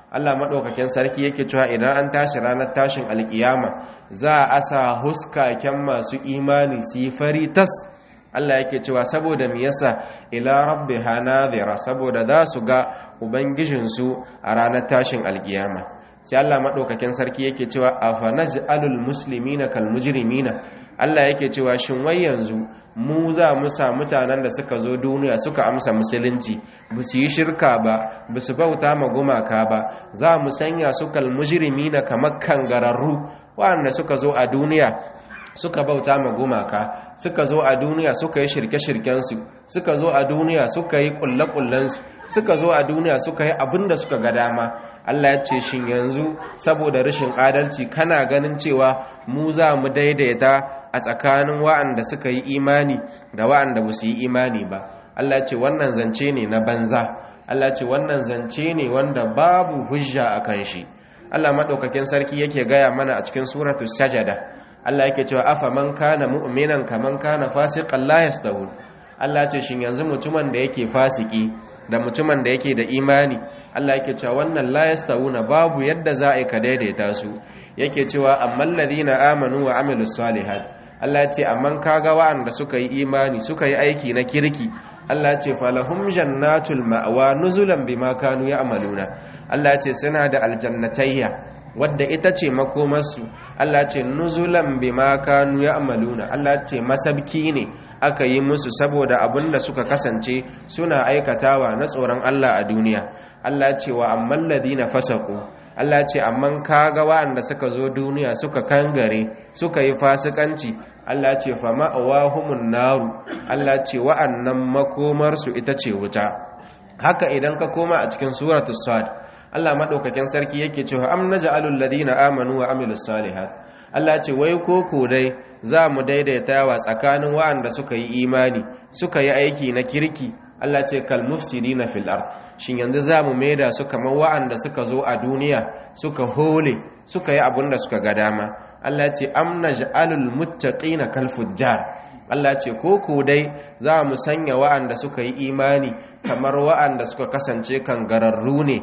Allah maɗaukakin sarki yake cewa idan an tashi ranar tashin alkiyama za a asa huskaken masu imani su yi fari tas Allah yake cewa saboda me yasa ila rabbiha nadhira saboda za su ga ubangijinsu a ranar tashin alkiyama sai Allah maɗaukakin sarki yake cewa afanaj'alul muslimina kal mujrimina Allah yake cewa shin wai yanzu mu za mu sa mutanen da suka zo duniya suka amsa musulunci ba su yi shirka ba ba su bauta ma gumaka ba za mu sanya su kal mujrimina kamar kangararru waɗanda suka zo a duniya suka bauta ma gumaka suka zo a duniya suka yi shirke-shirkensu suka zo a duniya suka yi kulle-kullensu suka zo a duniya suka yi abin da suka ga dama Allah ya ce shin yanzu saboda rashin adalci kana ganin cewa mu za mu daidaita a tsakanin wa'anda suka yi imani da wa'anda ba su yi imani ba Allah ya ce wannan zance ne na banza Allah ya ce wannan zance ne wanda babu hujja a kan shi Allah maɗaukakin sarki yake gaya mana a cikin suratul sajada Allah yake cewa afa man kana mu'minan kaman kana fasiqan la yastawun Allah ce shin yanzu mutumin da yake fasiki da mutumin da yake da imani Allah yake cewa wannan la yastawuna babu yadda za a ka daidaita su yake cewa amman ladina amanu wa amilus salihat Allah ya ce amman kaga wa'anda suka yi imani suka yi aiki na kirki Allah ya ce falahum jannatul ma'wa nuzulan bima kanu ya'maluna Allah ya ce suna da aljannatayya wadda ita ce makomarsu Allah ce nuzulan bima kanu ya'maluna Allah ce masabki ne aka yi musu saboda abinda suka kasance suna aikatawa na tsoron Allah a duniya Allah ce wa amman ladina fasaqu Allah ce amman kaga wa'anda suka zo duniya suka kangare suka yi fasikanci Allah ce fa ma'awahumun naru Allah ce wa'annan makomarsu ita ce wuta haka idan ka koma a cikin suratul sad Allah maɗaukakin sarki yake cewa am naj'alul ladina amanu wa amilus salihat Allah ce wai koko dai za mu daidaita wa tsakanin waɗanda suka yi imani suka yi aiki na kirki Allah ce kal mufsidina fil ard shin yanzu za mu maida su kamar waɗanda suka zo a duniya suka hole suka yi abin da suka ga dama Allah ce am naj'alul muttaqina kal fujjar Allah ce koko dai za mu sanya waɗanda suka yi imani kamar waɗanda suka kasance kan gararru ne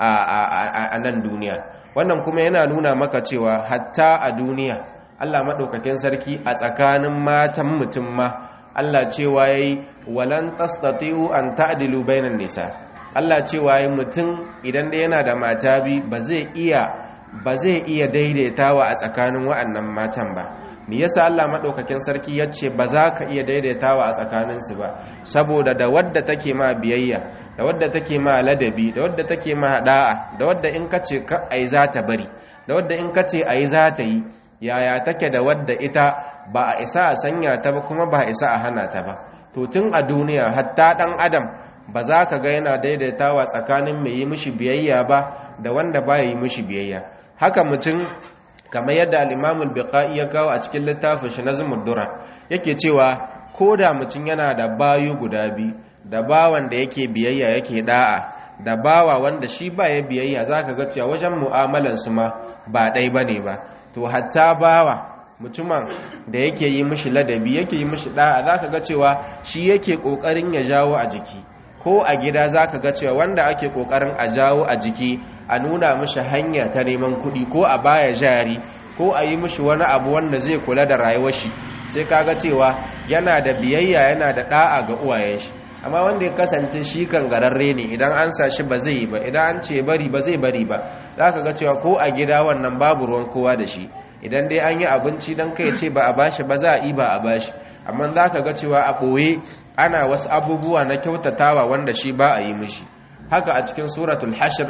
a nan duniya wannan kuma yana nuna maka cewa hatta a duniya Allah maɗaukakin sarki a tsakanin matan mutum ma Allah cewa yayi walan tastati'u an ta'dilu bainan nisa Allah cewa yayi mutum idan da yana da mata bi ba zai iya ba zai iya daidaitawa a tsakanin wa'annan matan ba me yasa Allah madaukakin sarki yace ba za ka iya daidaitawa a tsakaninsu ba saboda da wadda take ma biyayya da wadda take ma ladabi da wadda take ma da'a da wadda in kace ka ai za ta bari da wadda in kace ai za ta yi yaya take da wadda ita ba a isa a sanya ta ba kuma ba a isa a hana ta ba to tun a duniya hatta dan adam ba za ka ga yana daidaitawa tsakanin mai yi mishi biyayya ba da wanda ba yi mishi biyayya haka mutum kamar yadda al-imamul biqai ya kawo a cikin littafin shi nazmud durar yake cewa ko da mutum yana da bayu guda biyu da bawan da yake biyayya yake da'a da bawa wanda shi ba ya biyayya zaka ga cewa wajen mu'amalan su ma ba dai bane ba to hatta bawa mutumin da yake yi mishi ladabi yake yi mishi da'a zaka ga cewa shi yake kokarin ya jawo a jiki ko a gida zaka ga cewa wanda ake kokarin a jawo a jiki a nuna mishi hanya ta neman kuɗi ko a baya jari ko a yi mishi wani abu wanda zai kula da rayuwar shi sai kaga cewa yana da biyayya yana da da'a ga uwayen shi amma wanda ya kasance shi kan gararre ne idan an sa shi ba zai yi ba idan an ce bari ba zai bari ba zaka ga cewa ko a gida wannan babu ruwan kowa da shi idan dai an yi abinci dan kai ce ba a bashi ba za a yi ba a bashi amma zaka ga cewa a ɓoye ana wasu abubuwa na kyautatawa wanda shi ba a yi mishi haka a cikin suratul hashr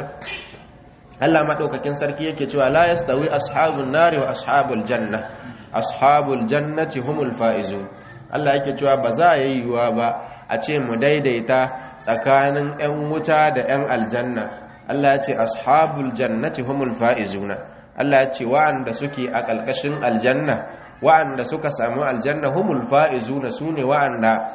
Allah madaukakin sarki yake cewa la yastawi ashabun nari wa ashabul janna ashabul jannati humul faizun Allah yake cewa ba za a yi yiwuwa ba a ce mu daidaita tsakanin 'yan wuta da 'yan aljanna Allah ya ce ashabul jannati humul faizuna Allah ya ce wa'anda suke a ƙalƙashin aljanna wa'anda suka samu aljanna humul faizuna sune wa'anda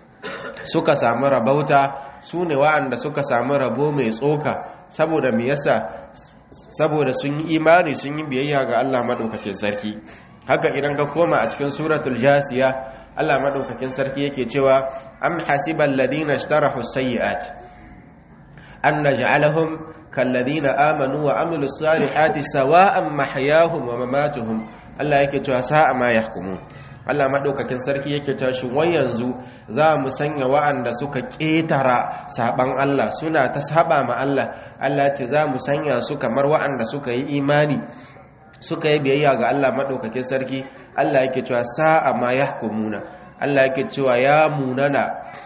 suka samu rabauta sune wa'anda suka samu rabo mai tsoka saboda me yasa saboda sun yi imani sun yi biyayya ga Allah madaukakin sarki haka idan ka koma a cikin suratul jasiya Allah madaukakin sarki yake cewa am hasibal ladina ishtarahu sayyi'at an naj'alahum kalladina amanu wa amilus salihati sawa'an mahyahum wa mamatuhum Allah yake cewa sa'a ma yahkumun Allah maɗaukakin sarki yake tashi wai yanzu za mu sanya wa'anda suka ƙetara saɓan Allah suna ta saɓa ma Allah Allah ce za mu sanya su kamar wa'anda suka yi imani suka yi biyayya ga Allah maɗaukakin sarki Allah yake cewa sa'a ma ya hukumuna Allah yake cewa ya munana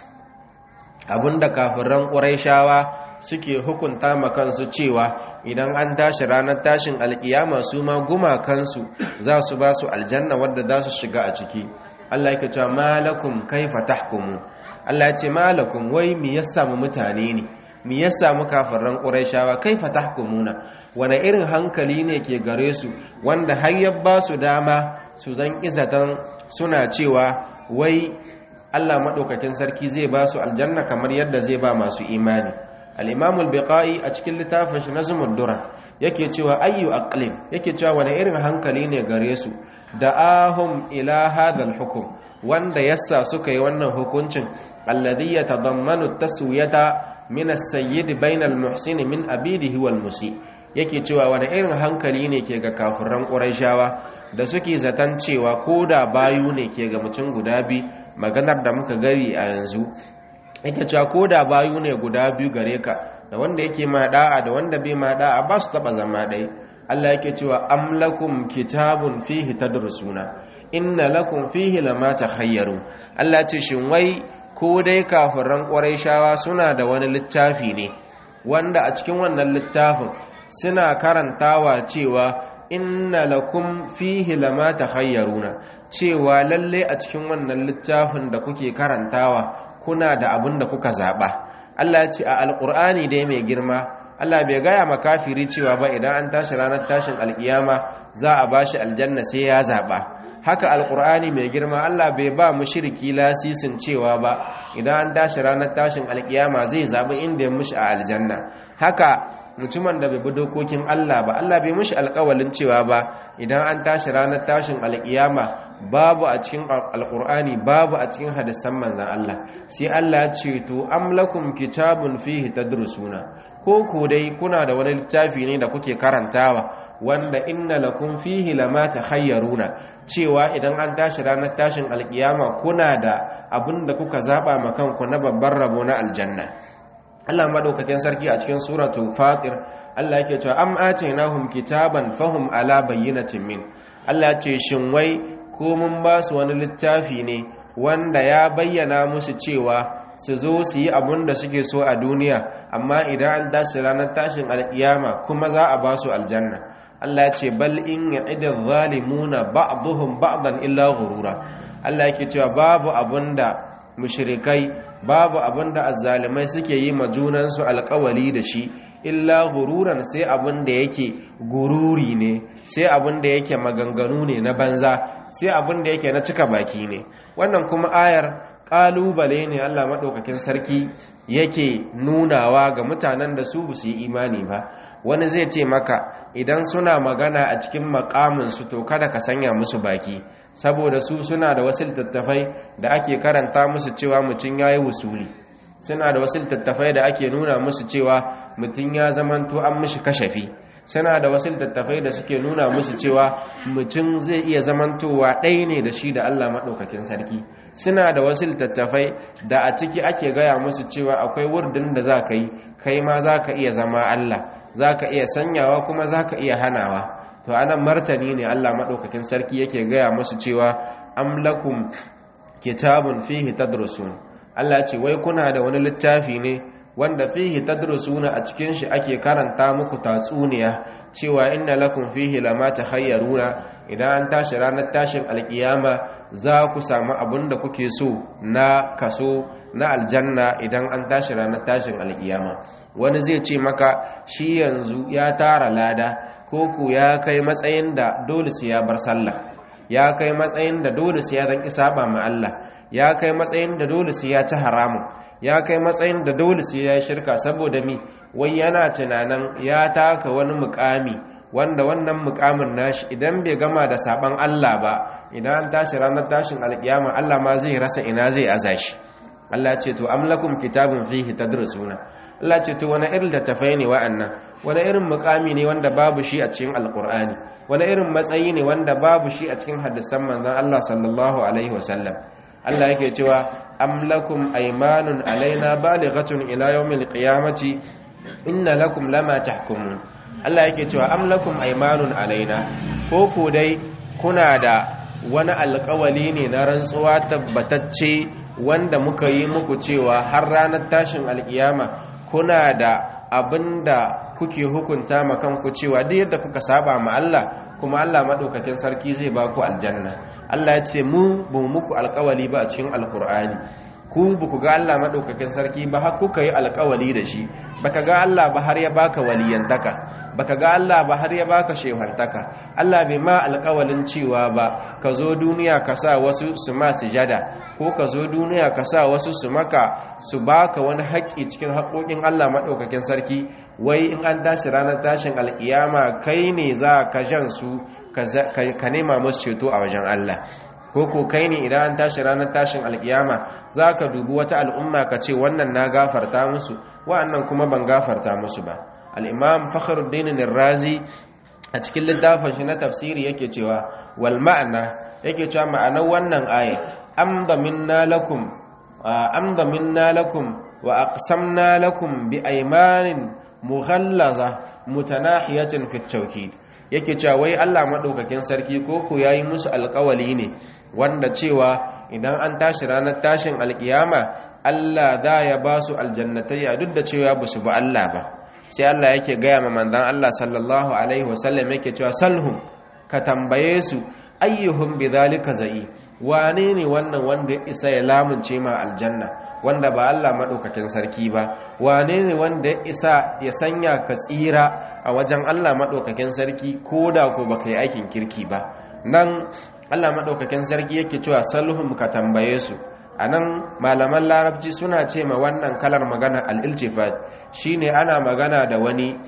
abinda kafiran ƙuraishawa suke hukunta ma kansu cewa idan an tashi ranar tashin alkiyama su ma gumakansu za su ba su aljanna wadda za su shiga a ciki Allah yake cewa malakum kaifa tahkumu Allah ya ce malakum wai me ya samu mutane ne me ya samu kafiran quraishawa kaifa tahkumuna wani irin hankali ne ke gare su wanda har ya ba su dama su zan izatan suna cewa wai Allah madaukakin sarki zai ba su aljanna kamar yadda zai ba masu imani al-imam al-biqai a cikin littafin shi nazmud duran yake cewa ayyu aqlim yake cewa wani irin hankali ne gare su da'ahum ila hadha al-hukm wanda yassa suka yi wannan hukuncin alladhi yatadammanu taswiyata min as-sayyid bayna al-muhsin min abidihi wal musi yake cewa wani irin hankali ne ke ga kafiran quraishawa da suke zatan cewa koda bayu ne ke ga mutum guda bi maganar da muka gari a yanzu yake cewa ko da bayu ne guda biyu gare ka da wanda yake ma da'a da wanda bai ma da'a ba su taba zama ɗaya Allah yake cewa am lakum kitabun fihi tadrusuna inna lakum fihi lama takhayyaru Allah ce shin wai ko dai kafiran shawa suna da wani littafi ne wanda a cikin wannan littafin suna karantawa cewa inna lakum fihi lama takhayyaruna cewa lalle a cikin wannan littafin da kuke karantawa kuna da abin da kuka zaɓa Allah ya ce a alƙur'ani dai mai girma Allah bai gaya makafiri cewa ba idan an tashi ranar tashin alƙiyama za a ba shi aljanna sai ya zaɓa haka alƙur'ani mai girma Allah bai ba mushriki lasisin cewa ba idan an tashi ranar tashin alƙiyama zai zaɓi inda ya mushi a aljanna haka mutumin da bai bi dokokin Allah ba Allah bai mushi alƙawalin cewa ba idan an tashi ranar tashin alƙiyama babu a cikin alƙur'ani babu a cikin hadisan manzan Allah sai Allah ya ce to am lakum kitabun fihi tadrusuna ko ku dai kuna da wani littafi ne da kuke karantawa wanda inna lakum fihi lama takhayyaruna cewa idan an tashi ranar tashin alƙiyama kuna da abin da kuka zaba ma kanku na babban rabo na aljanna Allah madaukakin sarki a cikin suratul fatir Allah yake cewa am atainahum kitaban fahum ala bayyinatin min Allah ce shin wai ko mun ba su wani littafi ne wanda ya bayyana musu cewa su zo su yi abun da suke so a duniya amma idan an tashi ranar tashin alkiyama kuma za a ba su aljanna Allah ya ce bal in ya'ida zalimuna ba'dhum ba'dan illa ghurura Allah yake cewa babu abunda mushrikai babu abinda azzalimai suke yi ma junansu alkawali da shi illa gururan sai abinda yake gururi ne sai abinda yake maganganu ne na banza sai abinda yake na cika baki ne wannan kuma ayar kalubale ne Allah madaukakin sarki yake nunawa ga mutanen da su su yi imani ba wani zai ce maka idan suna magana a cikin makamin su to kada ka sanya musu baki saboda su suna da wasu littattafai da ake karanta musu cewa mutum ya yi wusuli suna da wasu littattafai da ake nuna musu cewa mutum ya zamanto an mishi kashafi suna da wasu littattafai da suke nuna musu cewa mutum zai iya zamantowa ɗaya ne da shi da Allah maɗaukakin sarki suna da wasu littattafai da a ciki ake gaya musu cewa akwai wurdin da za ka yi kai ma za ka iya zama Allah za ka iya sanyawa kuma za ka iya hanawa to anan martani ne Allah madaukakin sarki yake gaya musu cewa am lakum kitabun fihi tadrusun Allah ce wai kuna da wani littafi ne wanda fihi tadrusuna a cikin shi ake karanta muku tatsuniya cewa inna lakum fihi lama takhayyaruna idan an tashi ranar tashin alkiyama za ku samu abin da kuke so na kaso na aljanna idan an tashi ranar tashin alkiyama wani zai ce maka shi yanzu ya tara lada ko ku ya kai matsayin da dole sai ya bar sallah ya kai matsayin da dole sai ya dan saba ma Allah ya kai matsayin da dole sai ya ci haramun ya kai matsayin da dole sai ya yi shirka saboda mi wai yana tunanin ya taka wani mukami wanda wannan mukamin nashi idan bai gama da saban Allah ba idan an tashi ranar tashin alkiyama Allah ma zai rasa ina zai aza shi Allah ce to am lakum kitabun fihi tadrusuna Allah ce to wani irin littattafai ne wa'annan wani irin mukami ne wanda babu shi a cikin alkur'ani wani irin matsayi ne wanda babu shi a cikin hadisan manzon Allah sallallahu alaihi wasallam Allah yake cewa am lakum aymanun alaina balighatun ila yawmil qiyamati inna lakum lama tahkumun Allah yake cewa am lakum aymanun alaina ko ku dai kuna da wani alƙawali ne na rantsuwa tabbatacce wanda muka yi muku cewa har ranar tashin alƙiyama kuna da abinda kuke hukunta ma kanku cewa duk yadda kuka saba ma Allah kuma Allah madaukakin sarki zai ba ku aljanna Allah ya ce mu ba muku alƙawali ba a cikin alƙur'ani ku ba ku ga Allah madaukakin sarki ba har kuka yi alƙawali da shi baka ga Allah ba har ya baka waliyantaka baka ga Allah ba har ya baka shehantaka Allah bai ma alƙawalin cewa ba ka zo duniya ka sa wasu su ma sujada ko ka zo duniya ka sa wasu su maka su baka wani haƙƙi cikin haƙoƙin Allah maɗaukakin sarki wai in an tashi ranar tashin alƙiyama kai ne za ka jan su ka nema musu ceto a wajen Allah ko ko kai ne idan an tashi ranar tashin alƙiyama za ka dubi wata al'umma ka ce wannan na gafarta musu wa'annan kuma ban gafarta musu ba al'imam fakhruddin razi a cikin littafin shi na tafsiri yake cewa wal ma'ana yake cewa ma'anar wannan aya amda minna lakum amda minna lakum wa aqsamna lakum bi aymanin mughallaza mutanahiyatin fi tawkid yake cewa wai Allah madaukakin sarki ko ko yayi musu alƙawali ne wanda cewa idan an tashi ranar tashin alƙiyama Allah da ya ba su aljannatai duk da cewa ba su ba Allah ba sai Allah yake gaya ma manzon Allah sallallahu alaihi wasallam yake cewa salhum ka tambaye su ayyuhum bidhalika za'i wane ne wannan wanda ya isa ya lamunce ma aljanna wanda ba Allah madaukakin sarki ba wane ne wanda ya isa ya sanya ka tsira a wajen Allah madaukakin sarki koda ko baka yi aikin kirki ba nan Allah madaukakin sarki yake cewa salhum ka tambaye su anan malaman larabci suna ce ma wannan kalar magana al-iltifat shine ana magana da wani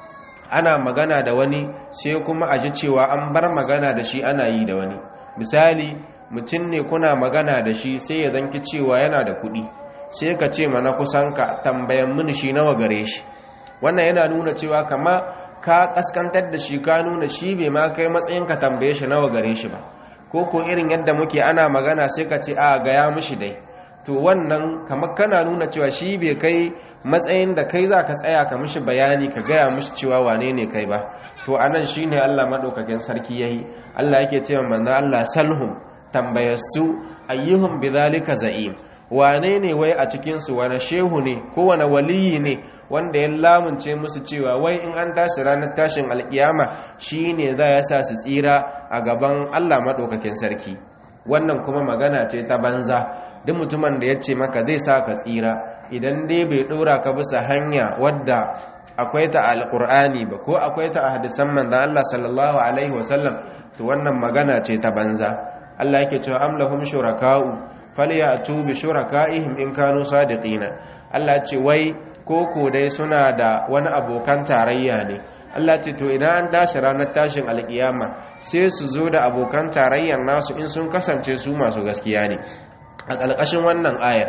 ana magana da wani sai kuma a ji cewa an bar magana da shi ana yi da wani misali mutum ne kuna magana da shi sai ya zanki cewa yana da kuɗi sai ka ce mana kusan ka tambayan mini shi nawa gare shi wannan yana nuna cewa kama ka kaskantar da shi ka nuna shi bai ma kai matsayin ka tambaye shi nawa gare shi ba ko ko irin yadda muke ana magana sai ka ce a gaya mishi dai to wannan kamar kana nuna cewa shi bai kai matsayin da kai za ka tsaya ka mishi bayani ka gaya mishi cewa wane ne kai ba to anan shi ne allah maɗaukakin sarki ya yi allah yake cewa manzo allah salhum tambayarsu ayyuhum bidhalika za'im wane ne wai a cikinsu wani shehu ne ko wani waliyi ne wanda ya lamunce musu cewa wai in an tashi ranar tashin alkiyama shi ne za ya sa su tsira a gaban allah maɗaukakin sarki wannan kuma magana ce ta banza duk mutumin da ya ce maka zai sa ka tsira idan dai bai ɗora ka bisa hanya wadda akwai ta alƙur'ani ba ko akwai ta a hadisan manzan Allah sallallahu alaihi wasallam to wannan magana ce ta banza Allah yake cewa am lahum shuraka'u falyatu bi shuraka'ihim in kanu sadiqina Allah ce wai koko dai suna da wani abokan tarayya ne Allah ce to idan an tashi ranar tashin alkiyama sai su zo da abokan tarayyar nasu in sun kasance su masu gaskiya ne a ƙalƙashin wannan ayar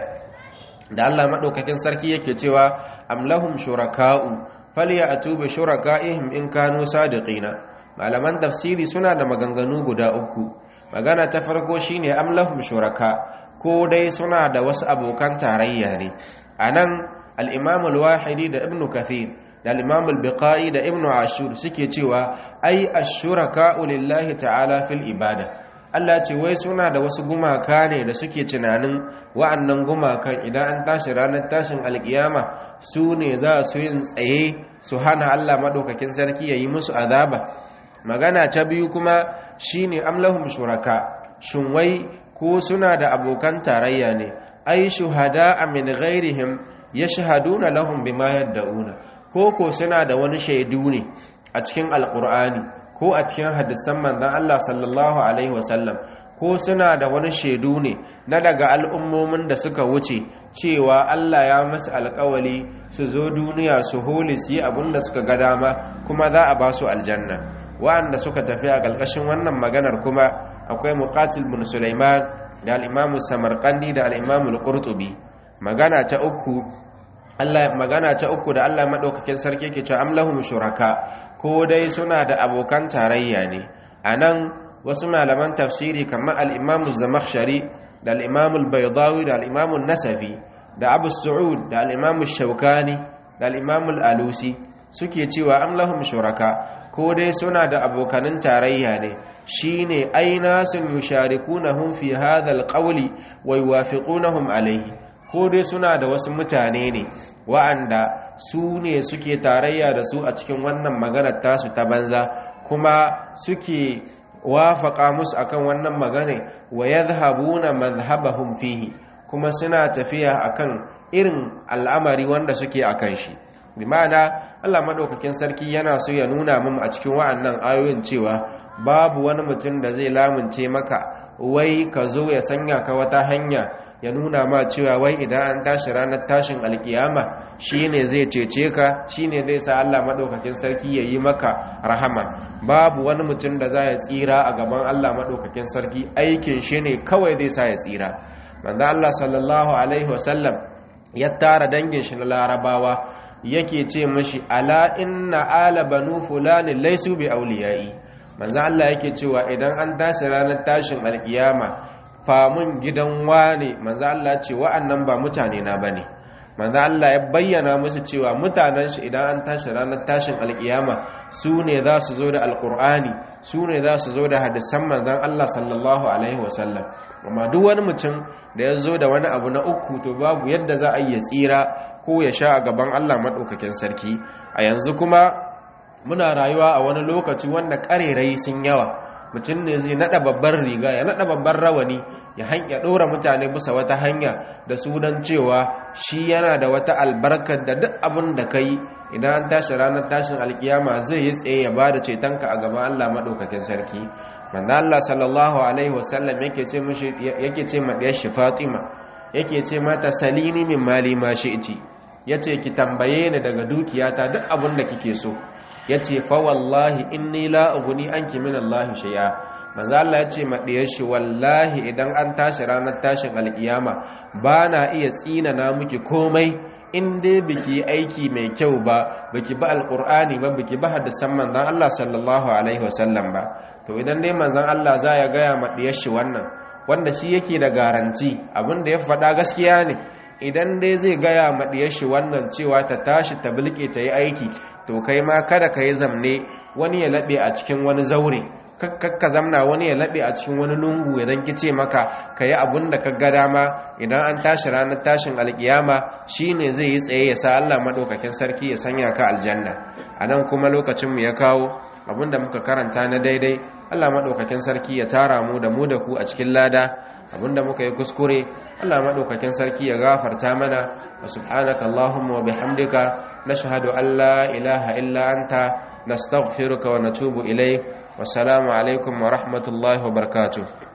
da Allah maɗaukakin sarki yake cewa amlahum shuraka'u falyatu bi shuraka'ihim in kanu sadiqina malaman tafsiri suna da maganganu guda uku magana ta farko shine amlahum shuraka ko dai suna da wasu abokan tarayya ne anan al-imam al-wahidi da ibnu kathir da al-imam al-biqai da ibnu ashur suke cewa ai ash-shuraka lillahi ta'ala fil ibada Allah ce wai suna da wasu gumaka ne da suke tunanin wa'annan gumakan idan an tashi ranar tashin alkiyama su ne za su yin tsaye su hana Allah madaukakin sarki ya yi musu azaba magana ta biyu kuma shine amlahum shuraka shin wai ko suna da abokan tarayya ne ai shuhada min ghairihim yashhaduna lahum bima yad'una ko ko suna da wani shaidu ne a cikin alqur'ani ko a cikin hadisan manzon Allah sallallahu alaihi wasallam ko suna da wani shaidu ne na daga al'ummomin da suka wuce cewa Allah ya masu alkawali su zo duniya su holi su yi abin da suka ga dama kuma za a ba su aljanna wa'anda suka tafi a ƙarƙashin wannan maganar kuma akwai muqatil bin Sulaiman da al-Imam Samarqandi da al-Imam al-Qurtubi magana ta uku Allah magana ta uku da Allah madaukakin sarki yake cewa amlahum shuraka ko dai suna da abokan tarayya ne anan wasu malaman tafsiri kamar al-Imam az-Zamakhshari da al-Imam al-Baydawi da al-Imam an-Nasafi da Abu Su'ud da al-Imam ash-Shawkani da al-Imam al-Alusi suke cewa amlahum shuraka ko dai suna da abokanin tarayya ne shine ainasun yusharikunahum fi hadha al-qawli wa yuwafiqunahum alayhi ko dai suna da wasu mutane ne wa'anda su ne suke tarayya da su a cikin wannan maganar tasu ta banza kuma suke wafaka musu akan wannan magana wa yadhhabuna madhhabahum fihi kuma suna tafiya akan irin al'amari wanda suke akan shi bi ma'ana Allah madaukakin sarki yana so ya nuna mun a cikin wa'annan ayoyin cewa babu wani mutum da zai lamunce maka wai ka zo ya sanya ka wata hanya ya nuna ma cewa wai idan an tashi ranar tashin alkiyama shine zai cece ka shine zai sa Allah madaukakin sarki ya yi maka rahama babu wani mutum da za ya tsira a gaban Allah madaukakin sarki aikin shi ne kawai zai sa ya tsira manzo Allah sallallahu alaihi wasallam ya tara dangin shi na larabawa yake ce mashi ala inna ala banu fulani laisu bi auliyai manzo Allah yake cewa idan an tashi ranar tashin alkiyama famun gidan wane manzo Allah ce wa'annan ba mutane na bane manzo Allah ya bayyana musu cewa mutanen shi idan an tashi ranar tashin alkiyama su ne za su zo da alkur'ani su ne za su zo da hadisan manzon Allah sallallahu alaihi wasallam amma duk wani mutum da ya zo da wani abu na uku to babu yadda za a yi tsira ko ya sha a gaban Allah madaukakin sarki a yanzu kuma muna rayuwa a wani lokaci wanda karerai sun yawa mutum ne zai nada babbar riga ya nada babbar rawani ya hanya dora mutane bisa wata hanya da sunan cewa shi yana da wata albarkar da duk abin da kai idan an tashi ranar tashin alkiyama zai yi tsaye ya bada cetonka a gaban Allah madaukakin sarki manzo Allah sallallahu alaihi wasallam yake ce mishi yake ce ma diyar shi Fatima yake ce mata salini min mali ma shi'ti yace ki tambaye ni daga dukiyata duk abin da kike so ya ce fa wallahi inni la uguni anki min Allah shay'a manzo Allah ya ce ma diyar shi wallahi idan an tashi ranar tashin alkiyama ba na iya tsina na miki komai in dai biki aiki mai kyau ba biki ba alqur'ani ba biki ba hadisan manzon Allah sallallahu alaihi wasallam ba to idan dai manzon Allah za ya gaya ma diyar shi wannan wanda shi yake da garanti abin da ya faɗa gaskiya ne idan dai zai gaya ma diyar shi wannan cewa ta tashi ta bilke ta yi aiki to kai ma kada ka yi zamne wani ya laɓe a cikin wani zaure kakka zamna wani ya laɓe a cikin wani lungu ya zanki ce maka ka yi abin da ka ga dama idan an tashi ranar tashin alkiyama shi ne zai yi tsaye ya sa allah maɗaukakin sarki ya sanya ka aljanna a nan kuma lokacinmu ya kawo abin da muka karanta na daidai allah maɗaukakin sarki ya tara mu da mu da ku a cikin lada abinda muka yi kuskure Allah madaukakin sarki ya gafarta mana wa subhanaka allahumma wa bihamdika nashhadu an la ilaha illa anta nastaghfiruka wa natubu ilayk wassalamu alaikum wa rahmatullahi wa barakatuh